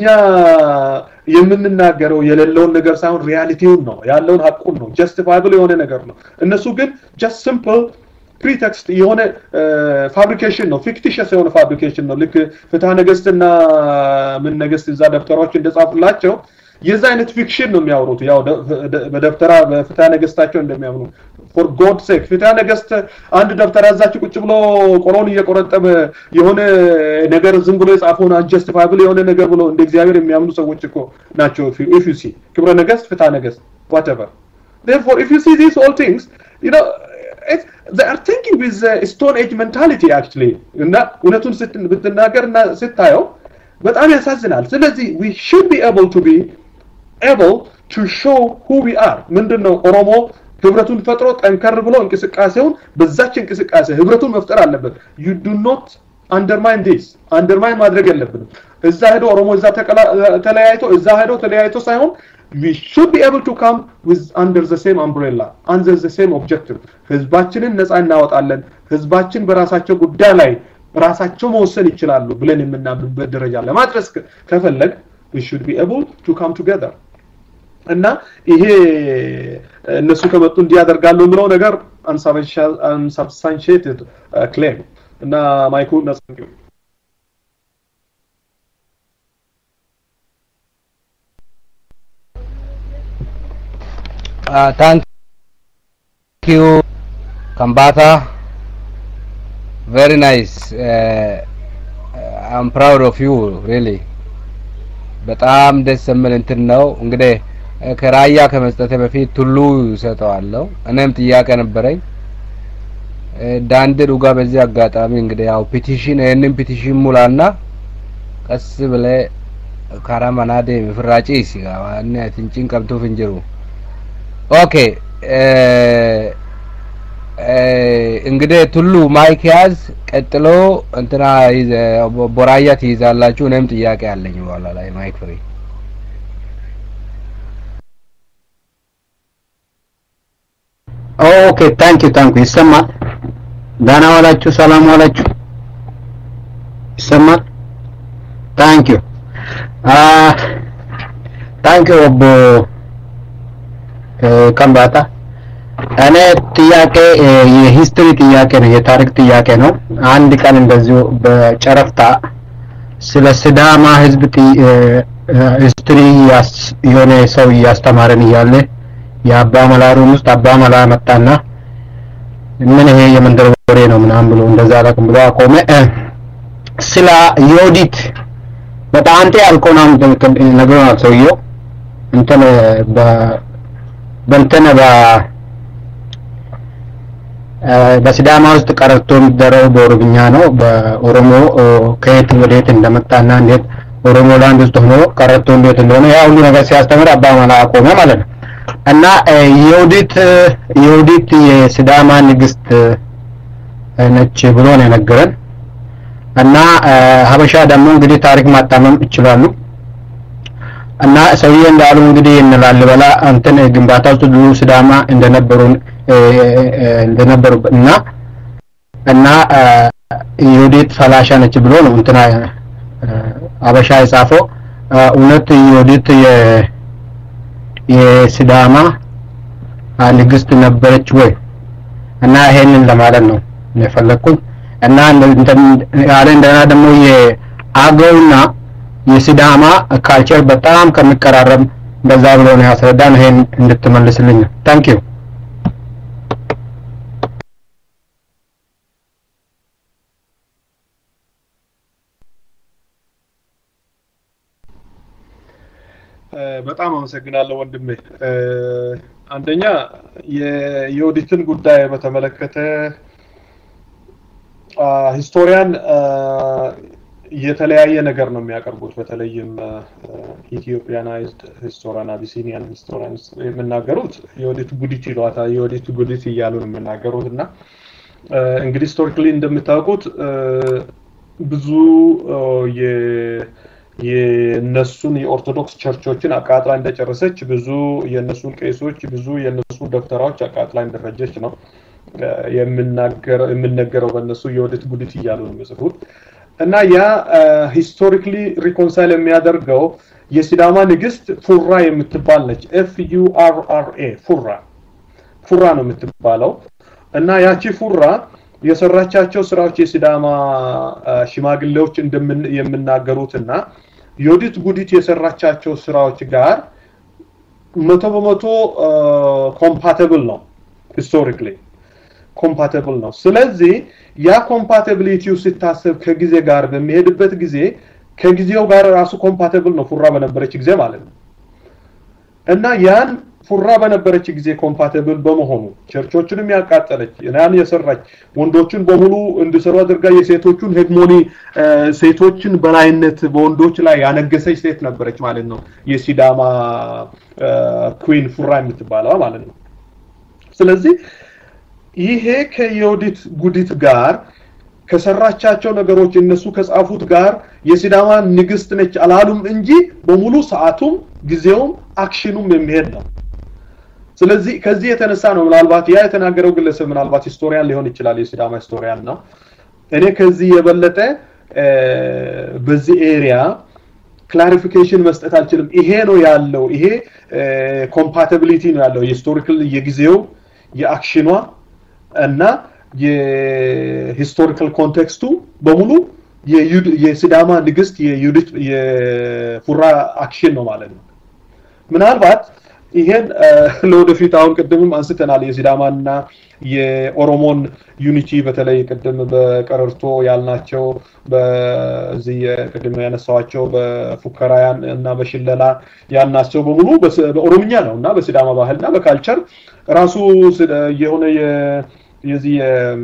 የምንናገረው የሌለውን ነገር ሳይሆን ሪያሊቲውን ነው ያለውን ሀቁን ነው ጀስቲፋይብል የሆነ ነገር ነው። እነሱ ግን ጀስት ሲምፕል ፕሪቴክስት የሆነ ፋብሪኬሽን ነው ፊክቲሽስ የሆነ ፋብሪኬሽን ነው ልክ ፍትሐ ነገስትና ምን ነገስት እዛ ደብተራዎች እንደጻፉላቸው የዛ አይነት ፊክሽን ነው የሚያወሩት ያው በደብተራ በፍትሐ ነገስታቸው እንደሚያምኑ ፎር ጎድ ሴክ ፍትሐ ነገስት አንድ ደብተራ እዛች ቁጭ ብሎ ቆሎን እየቆረጠመ የሆነ ነገር ዝም ብሎ የጻፈውን አንጀስቲፋብል የሆነ ነገር ብሎ እንደ እግዚአብሔር የሚያምኑ ሰዎች እኮ ናቸው ኢፍ ዩ ሲ ክብረ ነገስት ፍትሐ ነገስት whatever therefore if you see these all things you know it's, they are thinking with uh, stone age mentality actually እና እውነቱን ብትናገር እና ስታየው በጣም ያሳዝናል ስለዚህ we should be able to be able to show who we are ምንድነው ኦሮሞ ህብረቱን ፈጥሮ ጠንከር ብሎ እንቅስቃሴውን በዛች እንቅስቃሴ ህብረቱን መፍጠር አለበት you do not undermine this undermine ማድረግ የለብንም እዛ ሄዶ ኦሮሞ እዛ ተለያይቶ እዛ ሄዶ ተለያይቶ ሳይሆን we should be able to come with under the same umbrella under the same objective ህዝባችንን ነፃ እናወጣለን ህዝባችን በራሳቸው ጉዳይ ላይ ራሳቸው መወሰን ይችላሉ ብለን የምናምንበት ደረጃ ለማድረስ ከፈለግ we should be able to come together እና ይሄ እነሱ ከመጡ እንዲያደርጋሉ የሚለው ነገር unsubstantiated ክሌም እና ማይኩ ነጻ Uh, thank you, Kambata. Very nice. Uh, I'm proud of you, really. በጣም ደስ የሚል እንትን ነው። እንግዲህ ከራያ ከመስጠቴ በፊት ቱሉ ይሰጠዋለሁ። እኔም ጥያቄ ነበረኝ። ዳንድ ዱጋ በዚህ አጋጣሚ እንግዲህ ያው ፒቲሽን ይህንን ፒቲሽን ሙላና ቀስ ብለ ካራማናዴ ፍራጪ ሲጋ ዋና ትንጭን ቀብቱ ፍንጅሩ ኦኬ እንግዲህ ቱሉ ማይክ ያዝ። ቀጥሎ እንትና ቦራያ ትይዛላችሁ። እኔም ጥያቄ አለኝ በኋላ ላይ ማይክ ፍሪ። ኦኬ ታንክ ዩ ታንክ ዩ ይሰማል። ደህና ዋላችሁ፣ ሰላም ዋላችሁ። ይሰማል። ታንክ ዩ ታንክ ዩ ኦቦ ከምባታ እኔ ጥያቄ የሂስትሪ ጥያቄ ነው፣ የታሪክ ጥያቄ ነው። አንድ ቀን እንደዚሁ በጨረፍታ ስለ ስዳማ ህዝብ ሂስትሪ የሆነ ሰው እያስተማረን እያለ የአባ መላ ሩም ውስጥ አባ መላ መጣና ምን ይሄ የመንደር ወሬ ነው ምናምን ብሎ እንደዛ አላውቅም ብሎ አቆመ። ስለ ዮዲት በጣም አንተ ያልከውን ነግሮናል ሰውየው እንትን በእንትን በ በሲዳማ ውስጥ ቀረርቶ የሚደረገው በኦሮምኛ ነው። በኦሮሞ ከየት ወደየት እንደመጣና እንዴት ኦሮሞ ላንድ ውስጥ ሆኖ ቀረርቶ እንዴት እንደሆነ ያ ሁሉ ነገር ሲያስተምር አባ መላ አቆመ ማለት ነው። እና የውዲት የውዲት የሲዳማ ንግስት ነች ብሎ ነው የነገረን። እና ሀበሻ ደግሞ እንግዲህ ታሪክ ማጣመም ይችላሉ። እና ሰውዬ እንዳሉ እንግዲህ እንላልበላ እንትን ግንባታ ውስጥ ብዙ ሲዳማ እንደነበሩ እንደነበሩ እና እና የወዴት ፈላሻ ነች ብሎ ነው እንትና አበሻ የጻፈው። እውነት የወዴት የሲዳማ ንግስት ነበረች ወይ? እና ይሄንን ለማለት ነው የፈለኩኝ። እና ያለ እንደገና ደግሞ የአገውና የሲዳማ ካልቸር በጣም ከሚቀራረብ በዛ ብሎ ነው ያስረዳን። ይሄን እንድትመልስልኝ ነው። ታንክ ዩ በጣም አመሰግናለሁ ወንድሜ። አንደኛ የዮዲትን ጉዳይ በተመለከተ ሂስቶሪያን የተለያየ ነገር ነው የሚያቀርቡት። በተለይም ኢትዮጵያናይዝድ ሂስቶሪያን አቢሲኒያን ሂስቶሪያን የሚናገሩት የወዲት ጉዲት ይሏታል። የወዲት ጉዲት እያሉ ነው የሚናገሩት እና እንግዲህ ሂስቶሪካሊ እንደምታውቁት ብዙ የነሱን የኦርቶዶክስ ቸርቾችን አቃጥላ እንደጨረሰች ብዙ የነሱን ቄሶች ብዙ የነሱን ዶክተራዎች አቃጥላ እንደፈጀች ነው የምነገረው በእነሱ የወዲት ጉዲት እያሉ ነው የሚጽፉት። እና ያ ሂስቶሪክሊ ሪኮንሳይል የሚያደርገው የሲዳማ ንግስት ፉራ የምትባል ነች። ኤፍ ዩ አር አር ኤ ፉራ ፉራ ነው የምትባለው። እና ያቺ ፉራ የሰራቻቸው ስራዎች የሲዳማ ሽማግሌዎች የምናገሩትና ዮዲት ጉዲት የሰራቻቸው ስራዎች ጋር መቶ በመቶ ኮምፓተብል ነው ሂስቶሪክሊ ኮምፓተብል ነው። ስለዚህ ያ ኮምፓቲቢሊቲው ሲታሰብ ከጊዜ ጋር በሚሄድበት ጊዜ ከጊዜው ጋር ራሱ ኮምፓተብል ነው ፉራ በነበረች ጊዜ ማለት ነው እና ያን ፉራ በነበረች ጊዜ ኮምፓተብል በመሆኑ ቸርቾችንም ያቃጠለች ያን የሰራች ወንዶችን በሙሉ እንዲሰሩ አድርጋ የሴቶቹን ሄግሞኒ ሴቶችን በላይነት በወንዶች ላይ ያነገሰች ሴት ነበረች ማለት ነው የሲዳማ ኩዊን ፉራ የምትባለው ማለት ነው ስለዚህ ይሄ ከዮዲት ጉዲት ጋር ከሰራቻቸው ነገሮች እነሱ ከጻፉት ጋር የሲዳማ ንግስት ነች አላሉም እንጂ በሙሉ ሰዓቱም ጊዜውም አክሽኑም የሚሄድ ነው። ስለዚህ ከዚህ የተነሳ ነው ምናልባት ያ የተናገረው ግለሰብ ምናልባት ሂስቶሪያን ሊሆን ይችላል፣ የሲዳማ ሂስቶሪያን ነው። እኔ ከዚህ የበለጠ በዚህ ኤሪያ ክላሪፊኬሽን መስጠት አልችልም። ይሄ ነው ያለው፣ ይሄ ኮምፓቲቢሊቲ ነው ያለው የሂስቶሪካል የጊዜው የአክሽኗ እና የሂስቶሪካል ኮንቴክስቱ በሙሉ የሲዳማ ንግስት የዩዲት የፉራ አክሽን ነው ማለት ነው። ምናልባት ይሄን ለወደፊት አሁን ቅድምም አንስተናል የሲዳማና የኦሮሞን ዩኒቲ በተለይ ቅድም በቀረርቶ ያልናቸው በዚህ ቅድም ያነሳዋቸው በፉከራ እና በሽለላ ያልናቸው በሙሉ በኦሮምኛ ነው እና በሲዳማ ባህልና በካልቸር ራሱ የሆነ የዚህ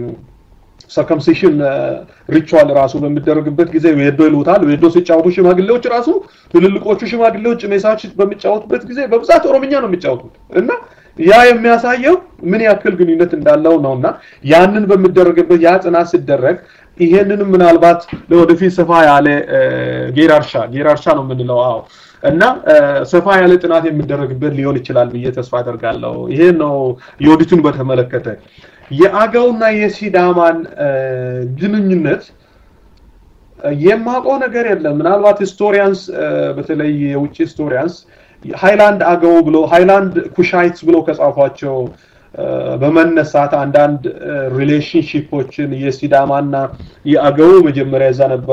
ሰርከምሲሽን ሪቹዋል ራሱ በሚደረግበት ጊዜ ዌዶ ይሉታል። ዌዶ ሲጫወቱ ሽማግሌዎች ራሱ ትልልቆቹ ሽማግሌዎች ሜሳዎች በሚጫወቱበት ጊዜ በብዛት ኦሮምኛ ነው የሚጫወቱት እና ያ የሚያሳየው ምን ያክል ግንኙነት እንዳለው ነው እና ያንን በሚደረግበት ያ ጥናት ሲደረግ ይሄንንም ምናልባት ለወደፊት ሰፋ ያለ ጌራርሻ ጌራርሻ ነው የምንለው አዎ እና ሰፋ ያለ ጥናት የሚደረግበት ሊሆን ይችላል ብዬ ተስፋ አደርጋለሁ። ይሄ ነው የኦዲቱን በተመለከተ የአገውና የሲዳማን ግንኙነት የማውቀው ነገር የለም። ምናልባት ሂስቶሪያንስ በተለይ የውጭ ሂስቶሪያንስ ሃይላንድ አገው ብሎ ሃይላንድ ኩሻይትስ ብሎ ከጻፏቸው በመነሳት አንዳንድ ሪሌሽንሺፖችን የሲዳማና የአገው መጀመሪያ እዛ ነበረ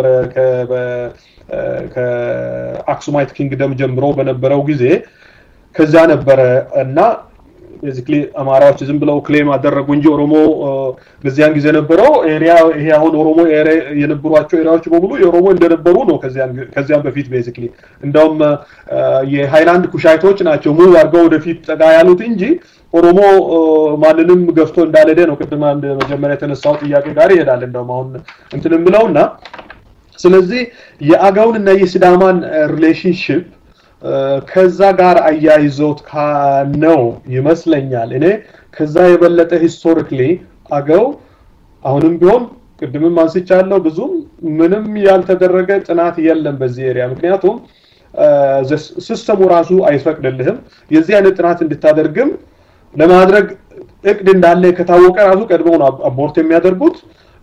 ከአክሱማይት ኪንግደም ጀምሮ በነበረው ጊዜ ከዛ ነበረ እና ቤዚክሊ አማራዎች ዝም ብለው ክሌም አደረጉ እንጂ ኦሮሞ በዚያን ጊዜ ነበረው ኤሪያ ይሄ አሁን ኦሮሞ የነበሯቸው ኤሪያዎች በሙሉ የኦሮሞ እንደነበሩ ነው። ከዚያም በፊት ቤዚክሊ እንደውም የሃይላንድ ኩሻይቶች ናቸው ሙቭ አድርገው ወደፊት ጠጋ ያሉት እንጂ ኦሮሞ ማንንም ገፍቶ እንዳልሄደ ነው። ቅድም አንድ መጀመሪያ የተነሳው ጥያቄ ጋር ይሄዳል። እንደውም አሁን እንትን የምለውና ስለዚህ የአገውንና የሲዳማን ሪሌሽንሽፕ ከዛ ጋር አያይዞት ነው ይመስለኛል። እኔ ከዛ የበለጠ ሂስቶሪክሊ አገው አሁንም ቢሆን ቅድምም አንስቻለሁ ብዙም ምንም ያልተደረገ ጥናት የለም በዚህ ኤሪያ። ምክንያቱም ሲስተሙ ራሱ አይፈቅድልህም የዚህ አይነት ጥናት እንድታደርግም ለማድረግ እቅድ እንዳለ ከታወቀ ራሱ ቀድመው ነው አቦርት የሚያደርጉት።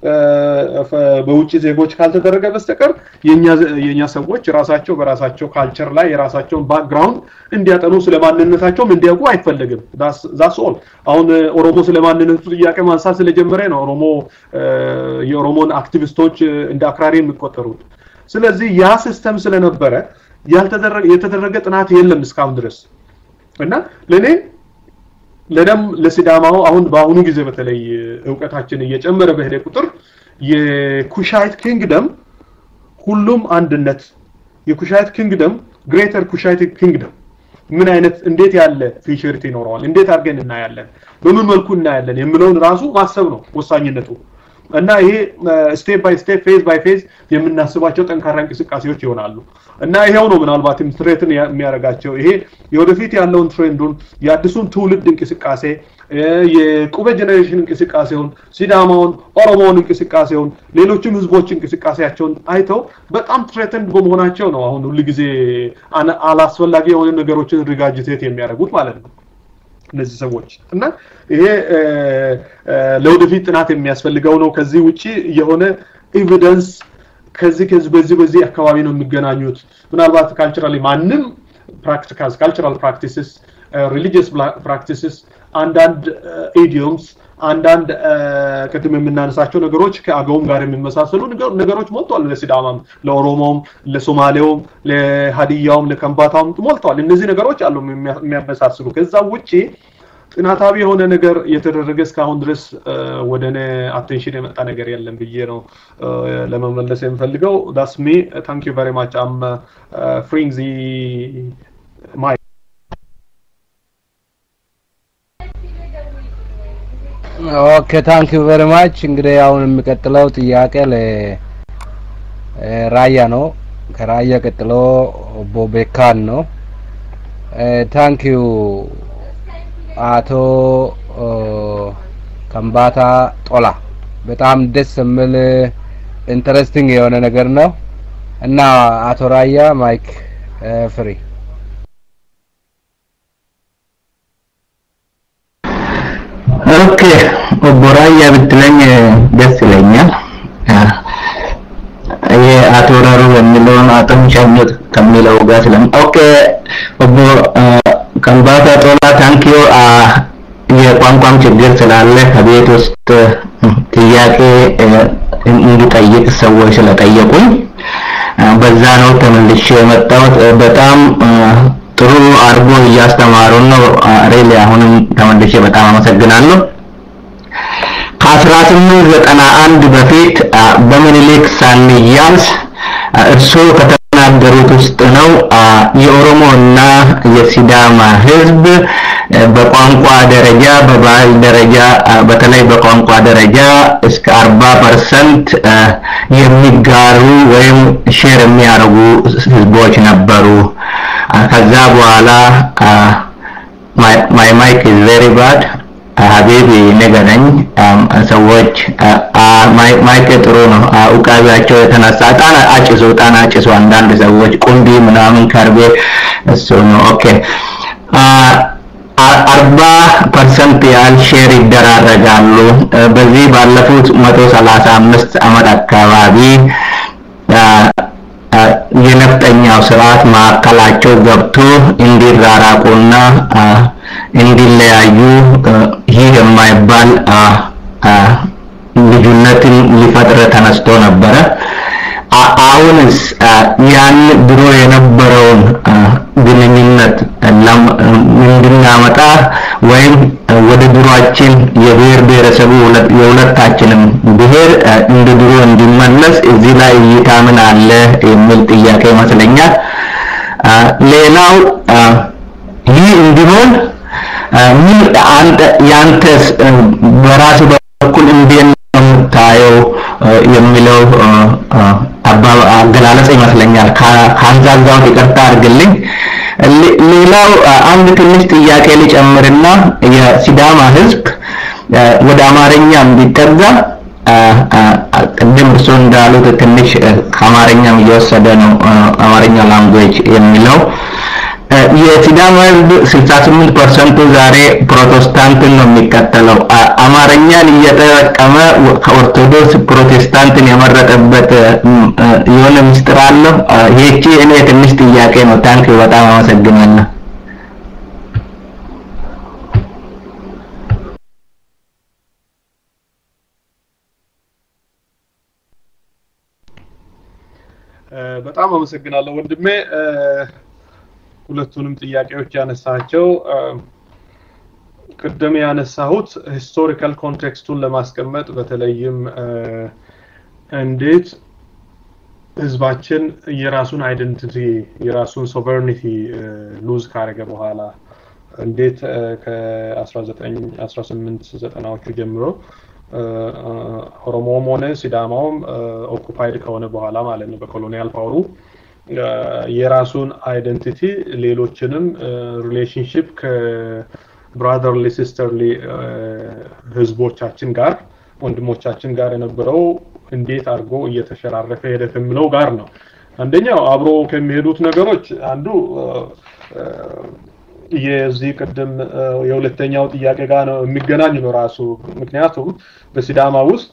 በውጭ ዜጎች ካልተደረገ በስተቀር የኛ ሰዎች ራሳቸው በራሳቸው ካልቸር ላይ የራሳቸውን ባክግራውንድ እንዲያጠኑ ስለማንነታቸውም እንዲያውቁ አይፈለግም። ዛስ ኦል። አሁን ኦሮሞ ስለማንነቱ ጥያቄ ማንሳት ስለጀመረ ነው ኦሮሞ የኦሮሞን አክቲቪስቶች እንደ አክራሪ የሚቆጠሩት። ስለዚህ ያ ሲስተም ስለነበረ የተደረገ ጥናት የለም እስካሁን ድረስ እና ለእኔ ለደም ለሲዳማው አሁን በአሁኑ ጊዜ በተለይ እውቀታችን እየጨመረ በሄደ ቁጥር የኩሻይት ኪንግደም ሁሉም አንድነት የኩሻይት ኪንግደም ግሬተር ኩሻይት ኪንግደም ምን አይነት እንዴት ያለ ፊቸሪቲ ይኖረዋል፣ እንዴት አድርገን እናያለን፣ በምን መልኩ እናያለን የሚለውን ራሱ ማሰብ ነው ወሳኝነቱ። እና ይሄ ስቴፕ ባይ ስቴፕ ፌዝ ባይ ፌዝ የምናስባቸው ጠንካራ እንቅስቃሴዎች ይሆናሉ። እና ይሄው ነው ምናልባትም ትሬትን የሚያደርጋቸው ይሄ የወደፊት ያለውን ትሬንዱን የአዲሱን ትውልድ እንቅስቃሴ የቁበ ጀኔሬሽን እንቅስቃሴውን፣ ሲዳማውን፣ ኦሮሞውን እንቅስቃሴውን፣ ሌሎችም ህዝቦች እንቅስቃሴያቸውን አይተው በጣም ትሬተንድ በመሆናቸው ነው አሁን ሁልጊዜ አላስፈላጊ የሆነ ነገሮችን ሪጋጅቴት የሚያደርጉት ማለት ነው። እነዚህ ሰዎች እና ይሄ ለወደፊት ጥናት የሚያስፈልገው ነው። ከዚህ ውጪ የሆነ ኤቪደንስ ከዚህ ከዚህ በዚህ በዚህ አካባቢ ነው የሚገናኙት። ምናልባት ካልቸራሊ ማንም ፕራክቲካልስ ካልቸራል ፕራክቲስስ ሪሊጂየስ ፕራክቲስስ አንዳንድ ኢዲዮምስ አንዳንድ ቅድም የምናነሳቸው ነገሮች ከአገውም ጋር የሚመሳሰሉ ነገሮች ሞልተዋል። ለሲዳማም፣ ለኦሮሞም፣ ለሶማሌውም፣ ለሀዲያውም፣ ለከምባታውም ሞልተዋል። እነዚህ ነገሮች አሉ የሚያመሳስሉ። ከዛ ውጪ ጥናታዊ የሆነ ነገር የተደረገ እስካሁን ድረስ ወደ እኔ አቴንሽን የመጣ ነገር የለም ብዬ ነው ለመመለስ የምፈልገው። ዳስ ሚ ታንክ ዩ ቨሪ ማች አም ፍሪንግ ዚ ማይ ኦኬ ታንክ ዩ ቨሪ ማች። እንግዲህ አሁን የሚቀጥለው ጥያቄ ለራያ ነው። ከራያ ቀጥሎ ቦቤካን ነው። ታንክ ዩ አቶ ከምባታ ጦላ በጣም ደስ የሚል ኢንተረስቲንግ የሆነ ነገር ነው እና አቶ ራያ ማይክ ፍሪ ኦኬ ኦቦ ራያ ብትለኝ ደስ ይለኛል። ይሄ አቶ ረሩ የሚለውን አቶ ሸምት ከሚለው ጋር ስለም ኦኬ ኦቦ ከምባታ ጦላ ታንኪዮ የቋንቋም ችግር ስላለ ከቤት ውስጥ ጥያቄ እንዲጠይቅ ሰዎች ስለጠየቁኝ በዛ ነው ተመልሼ የመጣሁት። በጣም ጥሩ አድርጎ እያስተማሩን ነው። ሬሊ አሁንም ተመልሼ በጣም አመሰግናለሁ። ከ1891 በፊት በምኒልክ ሳንያዝ እርስዎ ከተናገሩት ውስጥ ነው የኦሮሞ እና የሲዳማ ህዝብ በቋንቋ ደረጃ በባህል ደረጃ በተለይ በቋንቋ ደረጃ እስከ 40 ፐርሰንት የሚጋሩ ወይም ሼር የሚያደርጉ ህዝቦች ነበሩ። ከዛ በኋላ my my mic is very bad ሀቢቢ ንገረኝ ሰዎች ማይክ ጥሩ ነው እውቃቢያቸው የተነሳ እጣን አጭሱ እጣን አጭሱ አንዳንድ ሰዎች ቁንቢ ምናምን ከርቤ እሱ ነው ኦኬ አርባ ፐርሰንት ያህል ሼር ይደራረጋሉ በዚህ ባለፉት መቶ ሰላሳ አምስት አመት አካባቢ የነፍጠኛው ስርዓት ማዕከላቸው ገብቶ እንዲራራቁና እንዲለያዩ ይህ የማይባል ልዩነትን ሊፈጥር ተነስቶ ነበረ። አሁንስ ያን ድሮ የነበረውን ግንኙነት እንድናመጣ ወይም ወደ ድሯችን የብሔር ብሔረሰቡ የሁለታችንም ብሔር እንደ ድሮ እንዲመለስ እዚህ ላይ እይታ ምን አለ የሚል ጥያቄ ይመስለኛል። ሌላው ይህ እንዲሆን ምን አንተ ያንተስ በራስ በኩል እንዴት ነው የምታየው የሚለው አገላለጽ ይመስለኛል። ከአንዛዛውን ይቅርታ አድርግልኝ። ሌላው አንድ ትንሽ ጥያቄ ልጨምርና የሲዳማ ህዝብ ወደ አማርኛ እንዲጠጋ ቅድም እርሶ እንዳሉት ትንሽ ከአማርኛም እየወሰደ ነው አማርኛ ላንጉዌጅ የሚለው የሲዳማ ህዝብ 68 ፐርሰንቱ ዛሬ ፕሮቴስታንትን ነው የሚከተለው። አማርኛን እየተጠቀመ ከኦርቶዶክስ ፕሮቴስታንትን የመረጠበት የሆነ ምስጢር አለው። ይህቺ እኔ ትንሽ ጥያቄ ነው። ታንክ በጣም አመሰግናለሁ። በጣም አመሰግናለሁ ወንድሜ። ሁለቱንም ጥያቄዎች ያነሳቸው ቅድም ያነሳሁት ሂስቶሪካል ኮንቴክስቱን ለማስቀመጥ በተለይም እንዴት ህዝባችን የራሱን አይደንቲቲ የራሱን ሶቨርኒቲ ሉዝ ካረገ በኋላ እንዴት ከ1918 ጀምሮ ኦሮሞም ሆነ ሲዳማውም ኦኩፓይድ ከሆነ በኋላ ማለት ነው በኮሎኒያል ፓወሩ የራሱን አይደንቲቲ ሌሎችንም ሪሌሽንሽፕ ከብራዘርሊ ሲስተርሊ ህዝቦቻችን ጋር ወንድሞቻችን ጋር የነበረው እንዴት አድርጎ እየተሸራረፈ ሄደ ከሚለው ጋር ነው። አንደኛው አብሮ ከሚሄዱት ነገሮች አንዱ የዚህ ቅድም የሁለተኛው ጥያቄ ጋር ነው የሚገናኝ ነው ራሱ። ምክንያቱም በሲዳማ ውስጥ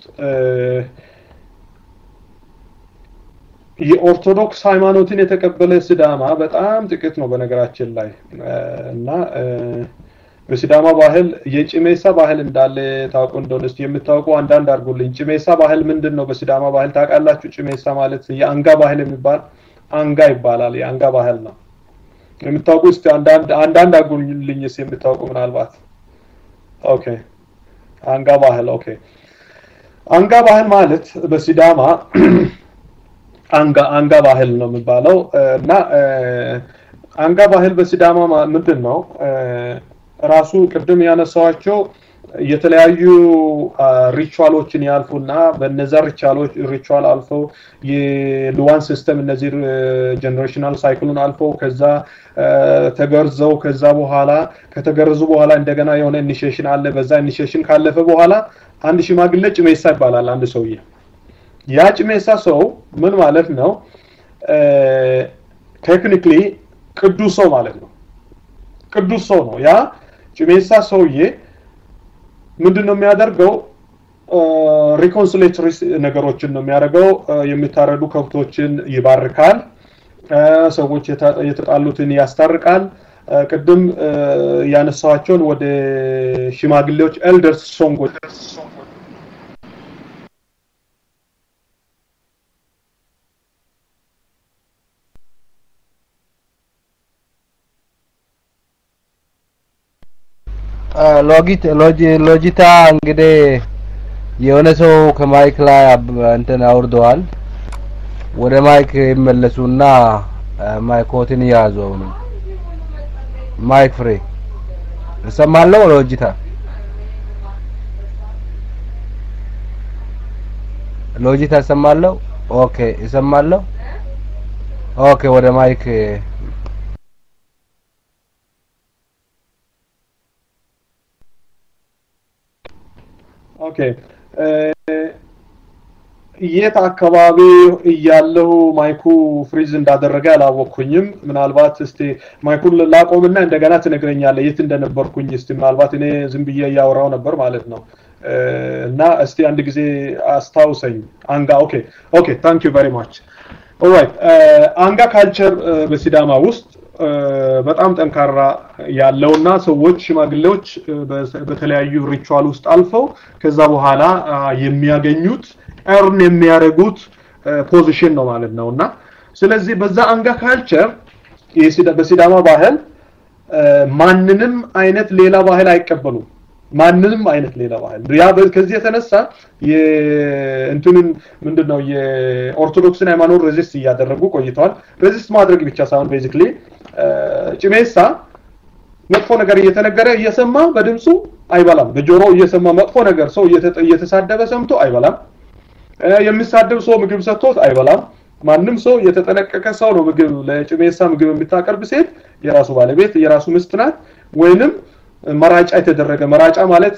የኦርቶዶክስ ሃይማኖትን የተቀበለ ሲዳማ በጣም ጥቂት ነው በነገራችን ላይ እና በሲዳማ ባህል የጭሜሳ ባህል እንዳለ ታውቁ እንደሆነ እስቲ የምታውቁ አንዳንድ አድርጉልኝ። ጭሜሳ ባህል ምንድን ነው? በሲዳማ ባህል ታውቃላችሁ? ጭሜሳ ማለት የአንጋ ባህል የሚባል አንጋ ይባላል። የአንጋ ባህል ነው የምታውቁ እስቲ አንዳንድ አንዳንድ አድርጉልኝ እስቲ የምታውቁ ምናልባት። ኦኬ አንጋ ባህል ኦኬ። አንጋ ባህል ማለት በሲዳማ አንጋ አንጋ ባህል ነው የሚባለው እና አንጋ ባህል በሲዳማ ምንድን ነው ራሱ ቅድም ያነሳዋቸው የተለያዩ ሪቹዋሎችን ያልፉና በነዛ ሪቹዋሎች ሪቹዋል አልፈው የሉዋን ሲስተም እነዚህ ጀነሬሽናል ሳይክሉን አልፈው ከዛ ተገርዘው ከዛ በኋላ ከተገረዙ በኋላ እንደገና የሆነ ኢኒሺዬሽን አለ። በዛ ኢኒሺዬሽን ካለፈ በኋላ አንድ ሽማግሌ ጭሜሳ ይባላል። አንድ ሰውዬ ያ ጭሜሳ ሰው ምን ማለት ነው? ቴክኒክሊ ቅዱስ ሰው ማለት ነው። ቅዱስ ሰው ነው። ያ ጭሜሳ ሰውዬ ምንድን ነው የሚያደርገው? ሪኮንሲሌተሪ ነገሮችን ነው የሚያደርገው። የሚታረዱ ከብቶችን ይባርካል። ሰዎች የተጣሉትን ያስታርቃል። ቅድም ያነሳኋቸውን ወደ ሽማግሌዎች ኤልደርስ ሶንጎች ሎጂታ እንግዲህ የሆነ ሰው ከማይክ ላይ እንትን አውርደዋል። ወደ ማይክ ይመለሱና ማይኮትን ያዙ። አሁን ማይክ ፍሬ እሰማለሁ። ሎጂታ ሎጂታ እሰማለሁ። ኦኬ እሰማለሁ። ኦኬ ወደ ማይክ ኦኬ የት አካባቢ እያለሁ ማይኩ ፍሪዝ እንዳደረገ አላወቅኩኝም። ምናልባት እስቲ ማይኩን ላቆምና እንደገና ትነግረኛለህ የት እንደነበርኩኝ። እስቲ ምናልባት እኔ ዝም ብዬ እያወራው ነበር ማለት ነው እና እስቲ አንድ ጊዜ አስታውሰኝ። አንጋ ኦኬ ኦኬ ታንክ ዩ ቨሪ ማች ኦራይት አንጋ ካልቸር በሲዳማ ውስጥ በጣም ጠንካራ ያለውና ሰዎች ሽማግሌዎች በተለያዩ ሪቹዋል ውስጥ አልፈው ከዛ በኋላ የሚያገኙት ኤርን የሚያደርጉት ፖዚሽን ነው ማለት ነው እና ስለዚህ በዛ አንጋ ካልቸር በሲዳማ ባህል ማንንም አይነት ሌላ ባህል አይቀበሉም። ማንንም አይነት ሌላ ባህል ያ ከዚህ የተነሳ እንትንን ምንድን ነው የኦርቶዶክስን ሃይማኖት ሬዚስት እያደረጉ ቆይተዋል። ሬዚስት ማድረግ ብቻ ሳይሆን ቤዚክሊ ጭሜሳ መጥፎ ነገር እየተነገረ እየሰማ በድምፁ አይበላም። በጆሮ እየሰማ መጥፎ ነገር ሰው እየተሳደበ ሰምቶ አይበላም። የሚሳደብ ሰው ምግብ ሰጥቶት አይበላም። ማንም ሰው የተጠነቀቀ ሰው ነው ምግብ ለጭሜሳ ምግብ የምታቀርብ ሴት የራሱ ባለቤት የራሱ ምስት ናት ወይንም መራጫ የተደረገ መራጫ ማለት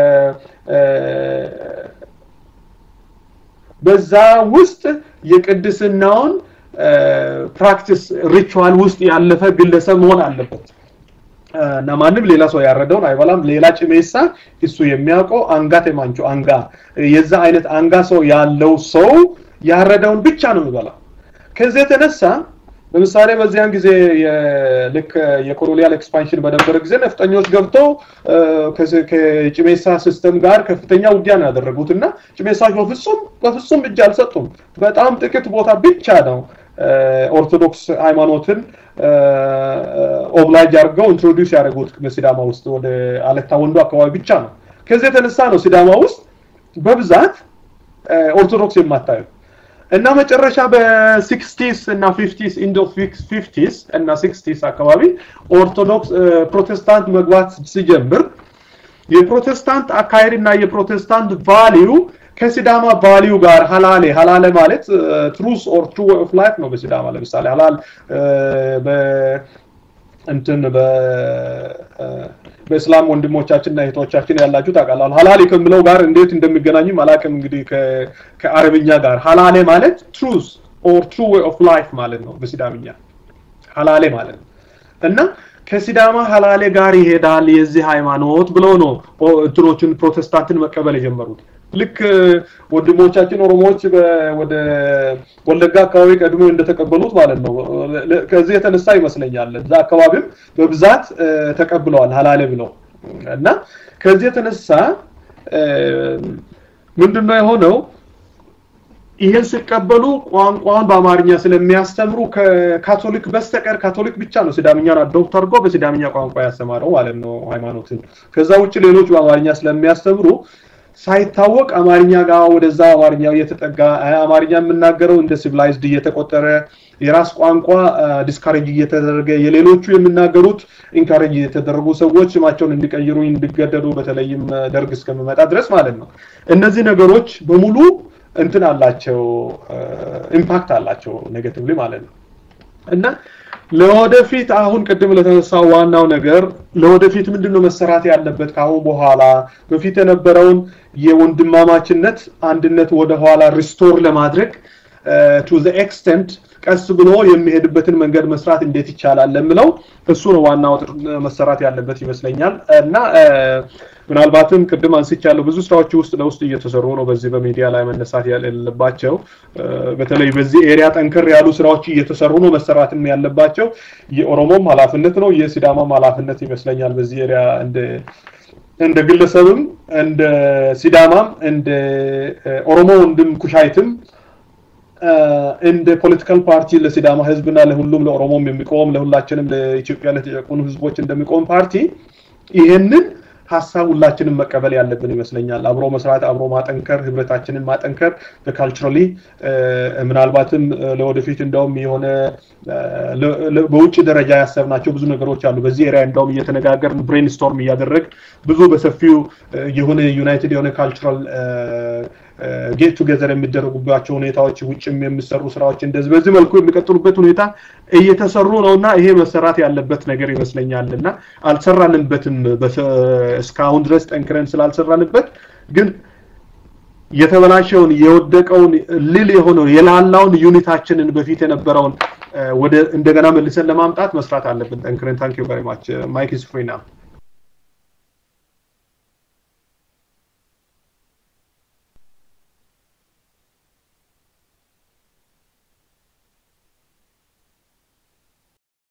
በዛ ውስጥ የቅድስናውን ፕራክቲስ ሪቹዋል ውስጥ ያለፈ ግለሰብ መሆን አለበት እና ማንም ሌላ ሰው ያረደውን አይበላም። ሌላ ጭሜሳ እሱ የሚያውቀው አንጋ ቴማንቾ አንጋ የዛ አይነት አንጋ ሰው ያለው ሰው ያረደውን ብቻ ነው የሚበላው። ከዚህ የተነሳ ለምሳሌ በዚያን ጊዜ ልክ የኮሎኒያል ኤክስፓንሽን በነበረ ጊዜ ነፍጠኞች ገብተው ከጭሜሳ ሲስተም ጋር ከፍተኛ ውጊያ ነው ያደረጉት እና ጭሜሳዎች በፍጹም በፍጹም እጅ አልሰጡም። በጣም ጥቂት ቦታ ብቻ ነው ኦርቶዶክስ ሃይማኖትን ኦብላጅ አድርገው ኢንትሮዲውስ ያደረጉት በሲዳማ ውስጥ ወደ አለታ ወንዶ አካባቢ ብቻ ነው። ከዚህ የተነሳ ነው ሲዳማ ውስጥ በብዛት ኦርቶዶክስ የማታየው እና መጨረሻ በሲክስቲስ እና ፊፍቲስ ኢንድ ኦፍ ፊፍቲስ እና ሲክስቲስ አካባቢ ኦርቶዶክስ ፕሮቴስታንት መግባት ሲጀምር የፕሮቴስታንት አካሄድ እና የፕሮቴስታንት ቫሊዩ ከሲዳማ ቫሊዩ ጋር ሀላሌ ሀላሌ ማለት ትሩስ ኦር ትሩ ኦፍ ላይፍ ነው በሲዳማ ለምሳሌ ሀላል እንትን በእስላም ወንድሞቻችንና እህቶቻችን ያላችሁ ታውቃላችሁ። ሀላሌ ከምለው ጋር እንዴት እንደሚገናኝም አላውቅም። እንግዲህ ከአረብኛ ጋር ሀላሌ ማለት ትሩዝ ኦር ትሩ ዌይ ኦፍ ላይፍ ማለት ነው በሲዳምኛ ሀላሌ ማለት ነው እና ከሲዳማ ሀላሌ ጋር ይሄዳል የዚህ ሃይማኖት ብለው ነው እንትኖችን ፕሮቴስታንትን መቀበል የጀመሩት። ልክ ወንድሞቻችን ኦሮሞዎች ወደ ወለጋ አካባቢ ቀድሞ እንደተቀበሉት ማለት ነው። ከዚህ የተነሳ ይመስለኛል እዛ አካባቢም በብዛት ተቀብለዋል ሀላሌ ብለው እና ከዚህ የተነሳ ምንድነው የሆነው? ይሄን ሲቀበሉ ቋንቋውን በአማርኛ ስለሚያስተምሩ ከካቶሊክ በስተቀር ካቶሊክ ብቻ ነው ሲዳምኛን አዶፕት አድርጎ በሲዳምኛ ቋንቋ ያስተማረው ማለት ነው ሃይማኖትን። ከዛ ውጭ ሌሎች በአማርኛ ስለሚያስተምሩ ሳይታወቅ አማርኛ ጋር ወደዛ አማርኛው እየተጠጋ አማርኛ የምናገረው እንደ ሲቪላይዝድ እየተቆጠረ የራስ ቋንቋ ዲስካሬጅ እየተደረገ የሌሎቹ የሚናገሩት ኢንካሬጅ እየተደረጉ ሰዎች ስማቸውን እንዲቀይሩ እንዲገደዱ በተለይም ደርግ እስከሚመጣ ድረስ ማለት ነው። እነዚህ ነገሮች በሙሉ እንትን አላቸው ኢምፓክት አላቸው ኔጌቲቭሊ ማለት ነው እና ለወደፊት አሁን ቅድም ለተነሳው ዋናው ነገር ለወደፊት ምንድነው መሰራት ያለበት ከአሁን በኋላ በፊት የነበረውን የወንድማማችነት አንድነት ወደ ኋላ ሪስቶር ለማድረግ ቱ ዘ ኤክስተንት ቀስ ብሎ የሚሄድበትን መንገድ መስራት እንዴት ይቻላል ለምለው እሱ ነው ዋናው መሰራት ያለበት ይመስለኛል እና ምናልባትም ቅድም አንስቻለሁ ብዙ ስራዎች ውስጥ ለውስጥ እየተሰሩ ነው በዚህ በሚዲያ ላይ መነሳት ያለባቸው በተለይ በዚህ ኤሪያ ጠንከር ያሉ ስራዎች እየተሰሩ ነው መሰራትም ያለባቸው የኦሮሞም ኃላፊነት ነው የሲዳማም ኃላፊነት ይመስለኛል በዚህ ኤሪያ እንደ እንደ ግለሰብም እንደ ሲዳማም እንደ ኦሮሞ ወንድም ኩሻይትም እንደ ፖለቲካል ፓርቲ ለሲዳማ ህዝብና ለሁሉም ለኦሮሞም የሚቆም ለሁላችንም ለኢትዮጵያ ለተጨቁኑ ህዝቦች እንደሚቆም ፓርቲ ይህንን ሀሳብ ሁላችንም መቀበል ያለብን ይመስለኛል። አብሮ መስራት፣ አብሮ ማጠንከር፣ ህብረታችንን ማጠንከር በካልቸራሊ ምናልባትም ለወደፊት እንደውም የሆነ በውጭ ደረጃ ያሰብናቸው ብዙ ነገሮች አሉ። በዚህ ኤሪያ እንደውም እየተነጋገርን ብሬንስቶርም እያደረግ ብዙ በሰፊው የሆነ ዩናይትድ የሆነ ካልቸራል ጌት ቱጌዘር የሚደረጉባቸው ሁኔታዎች ውጭም የሚሰሩ ስራዎች እንደዚህ በዚህ መልኩ የሚቀጥሉበት ሁኔታ እየተሰሩ ነው እና ይሄ መሰራት ያለበት ነገር ይመስለኛል እና አልሰራንበትም እስካሁን ድረስ ጠንክረን ስላልሰራንበት ግን የተበላሸውን የወደቀውን ልል የሆነው የላላውን ዩኒታችንን በፊት የነበረውን ወደ እንደገና መልሰን ለማምጣት መስራት አለብን። ጠንክረን ታንክ ዩ ቨሪ ማች ማይክ ኢዝ ፍሪ ናው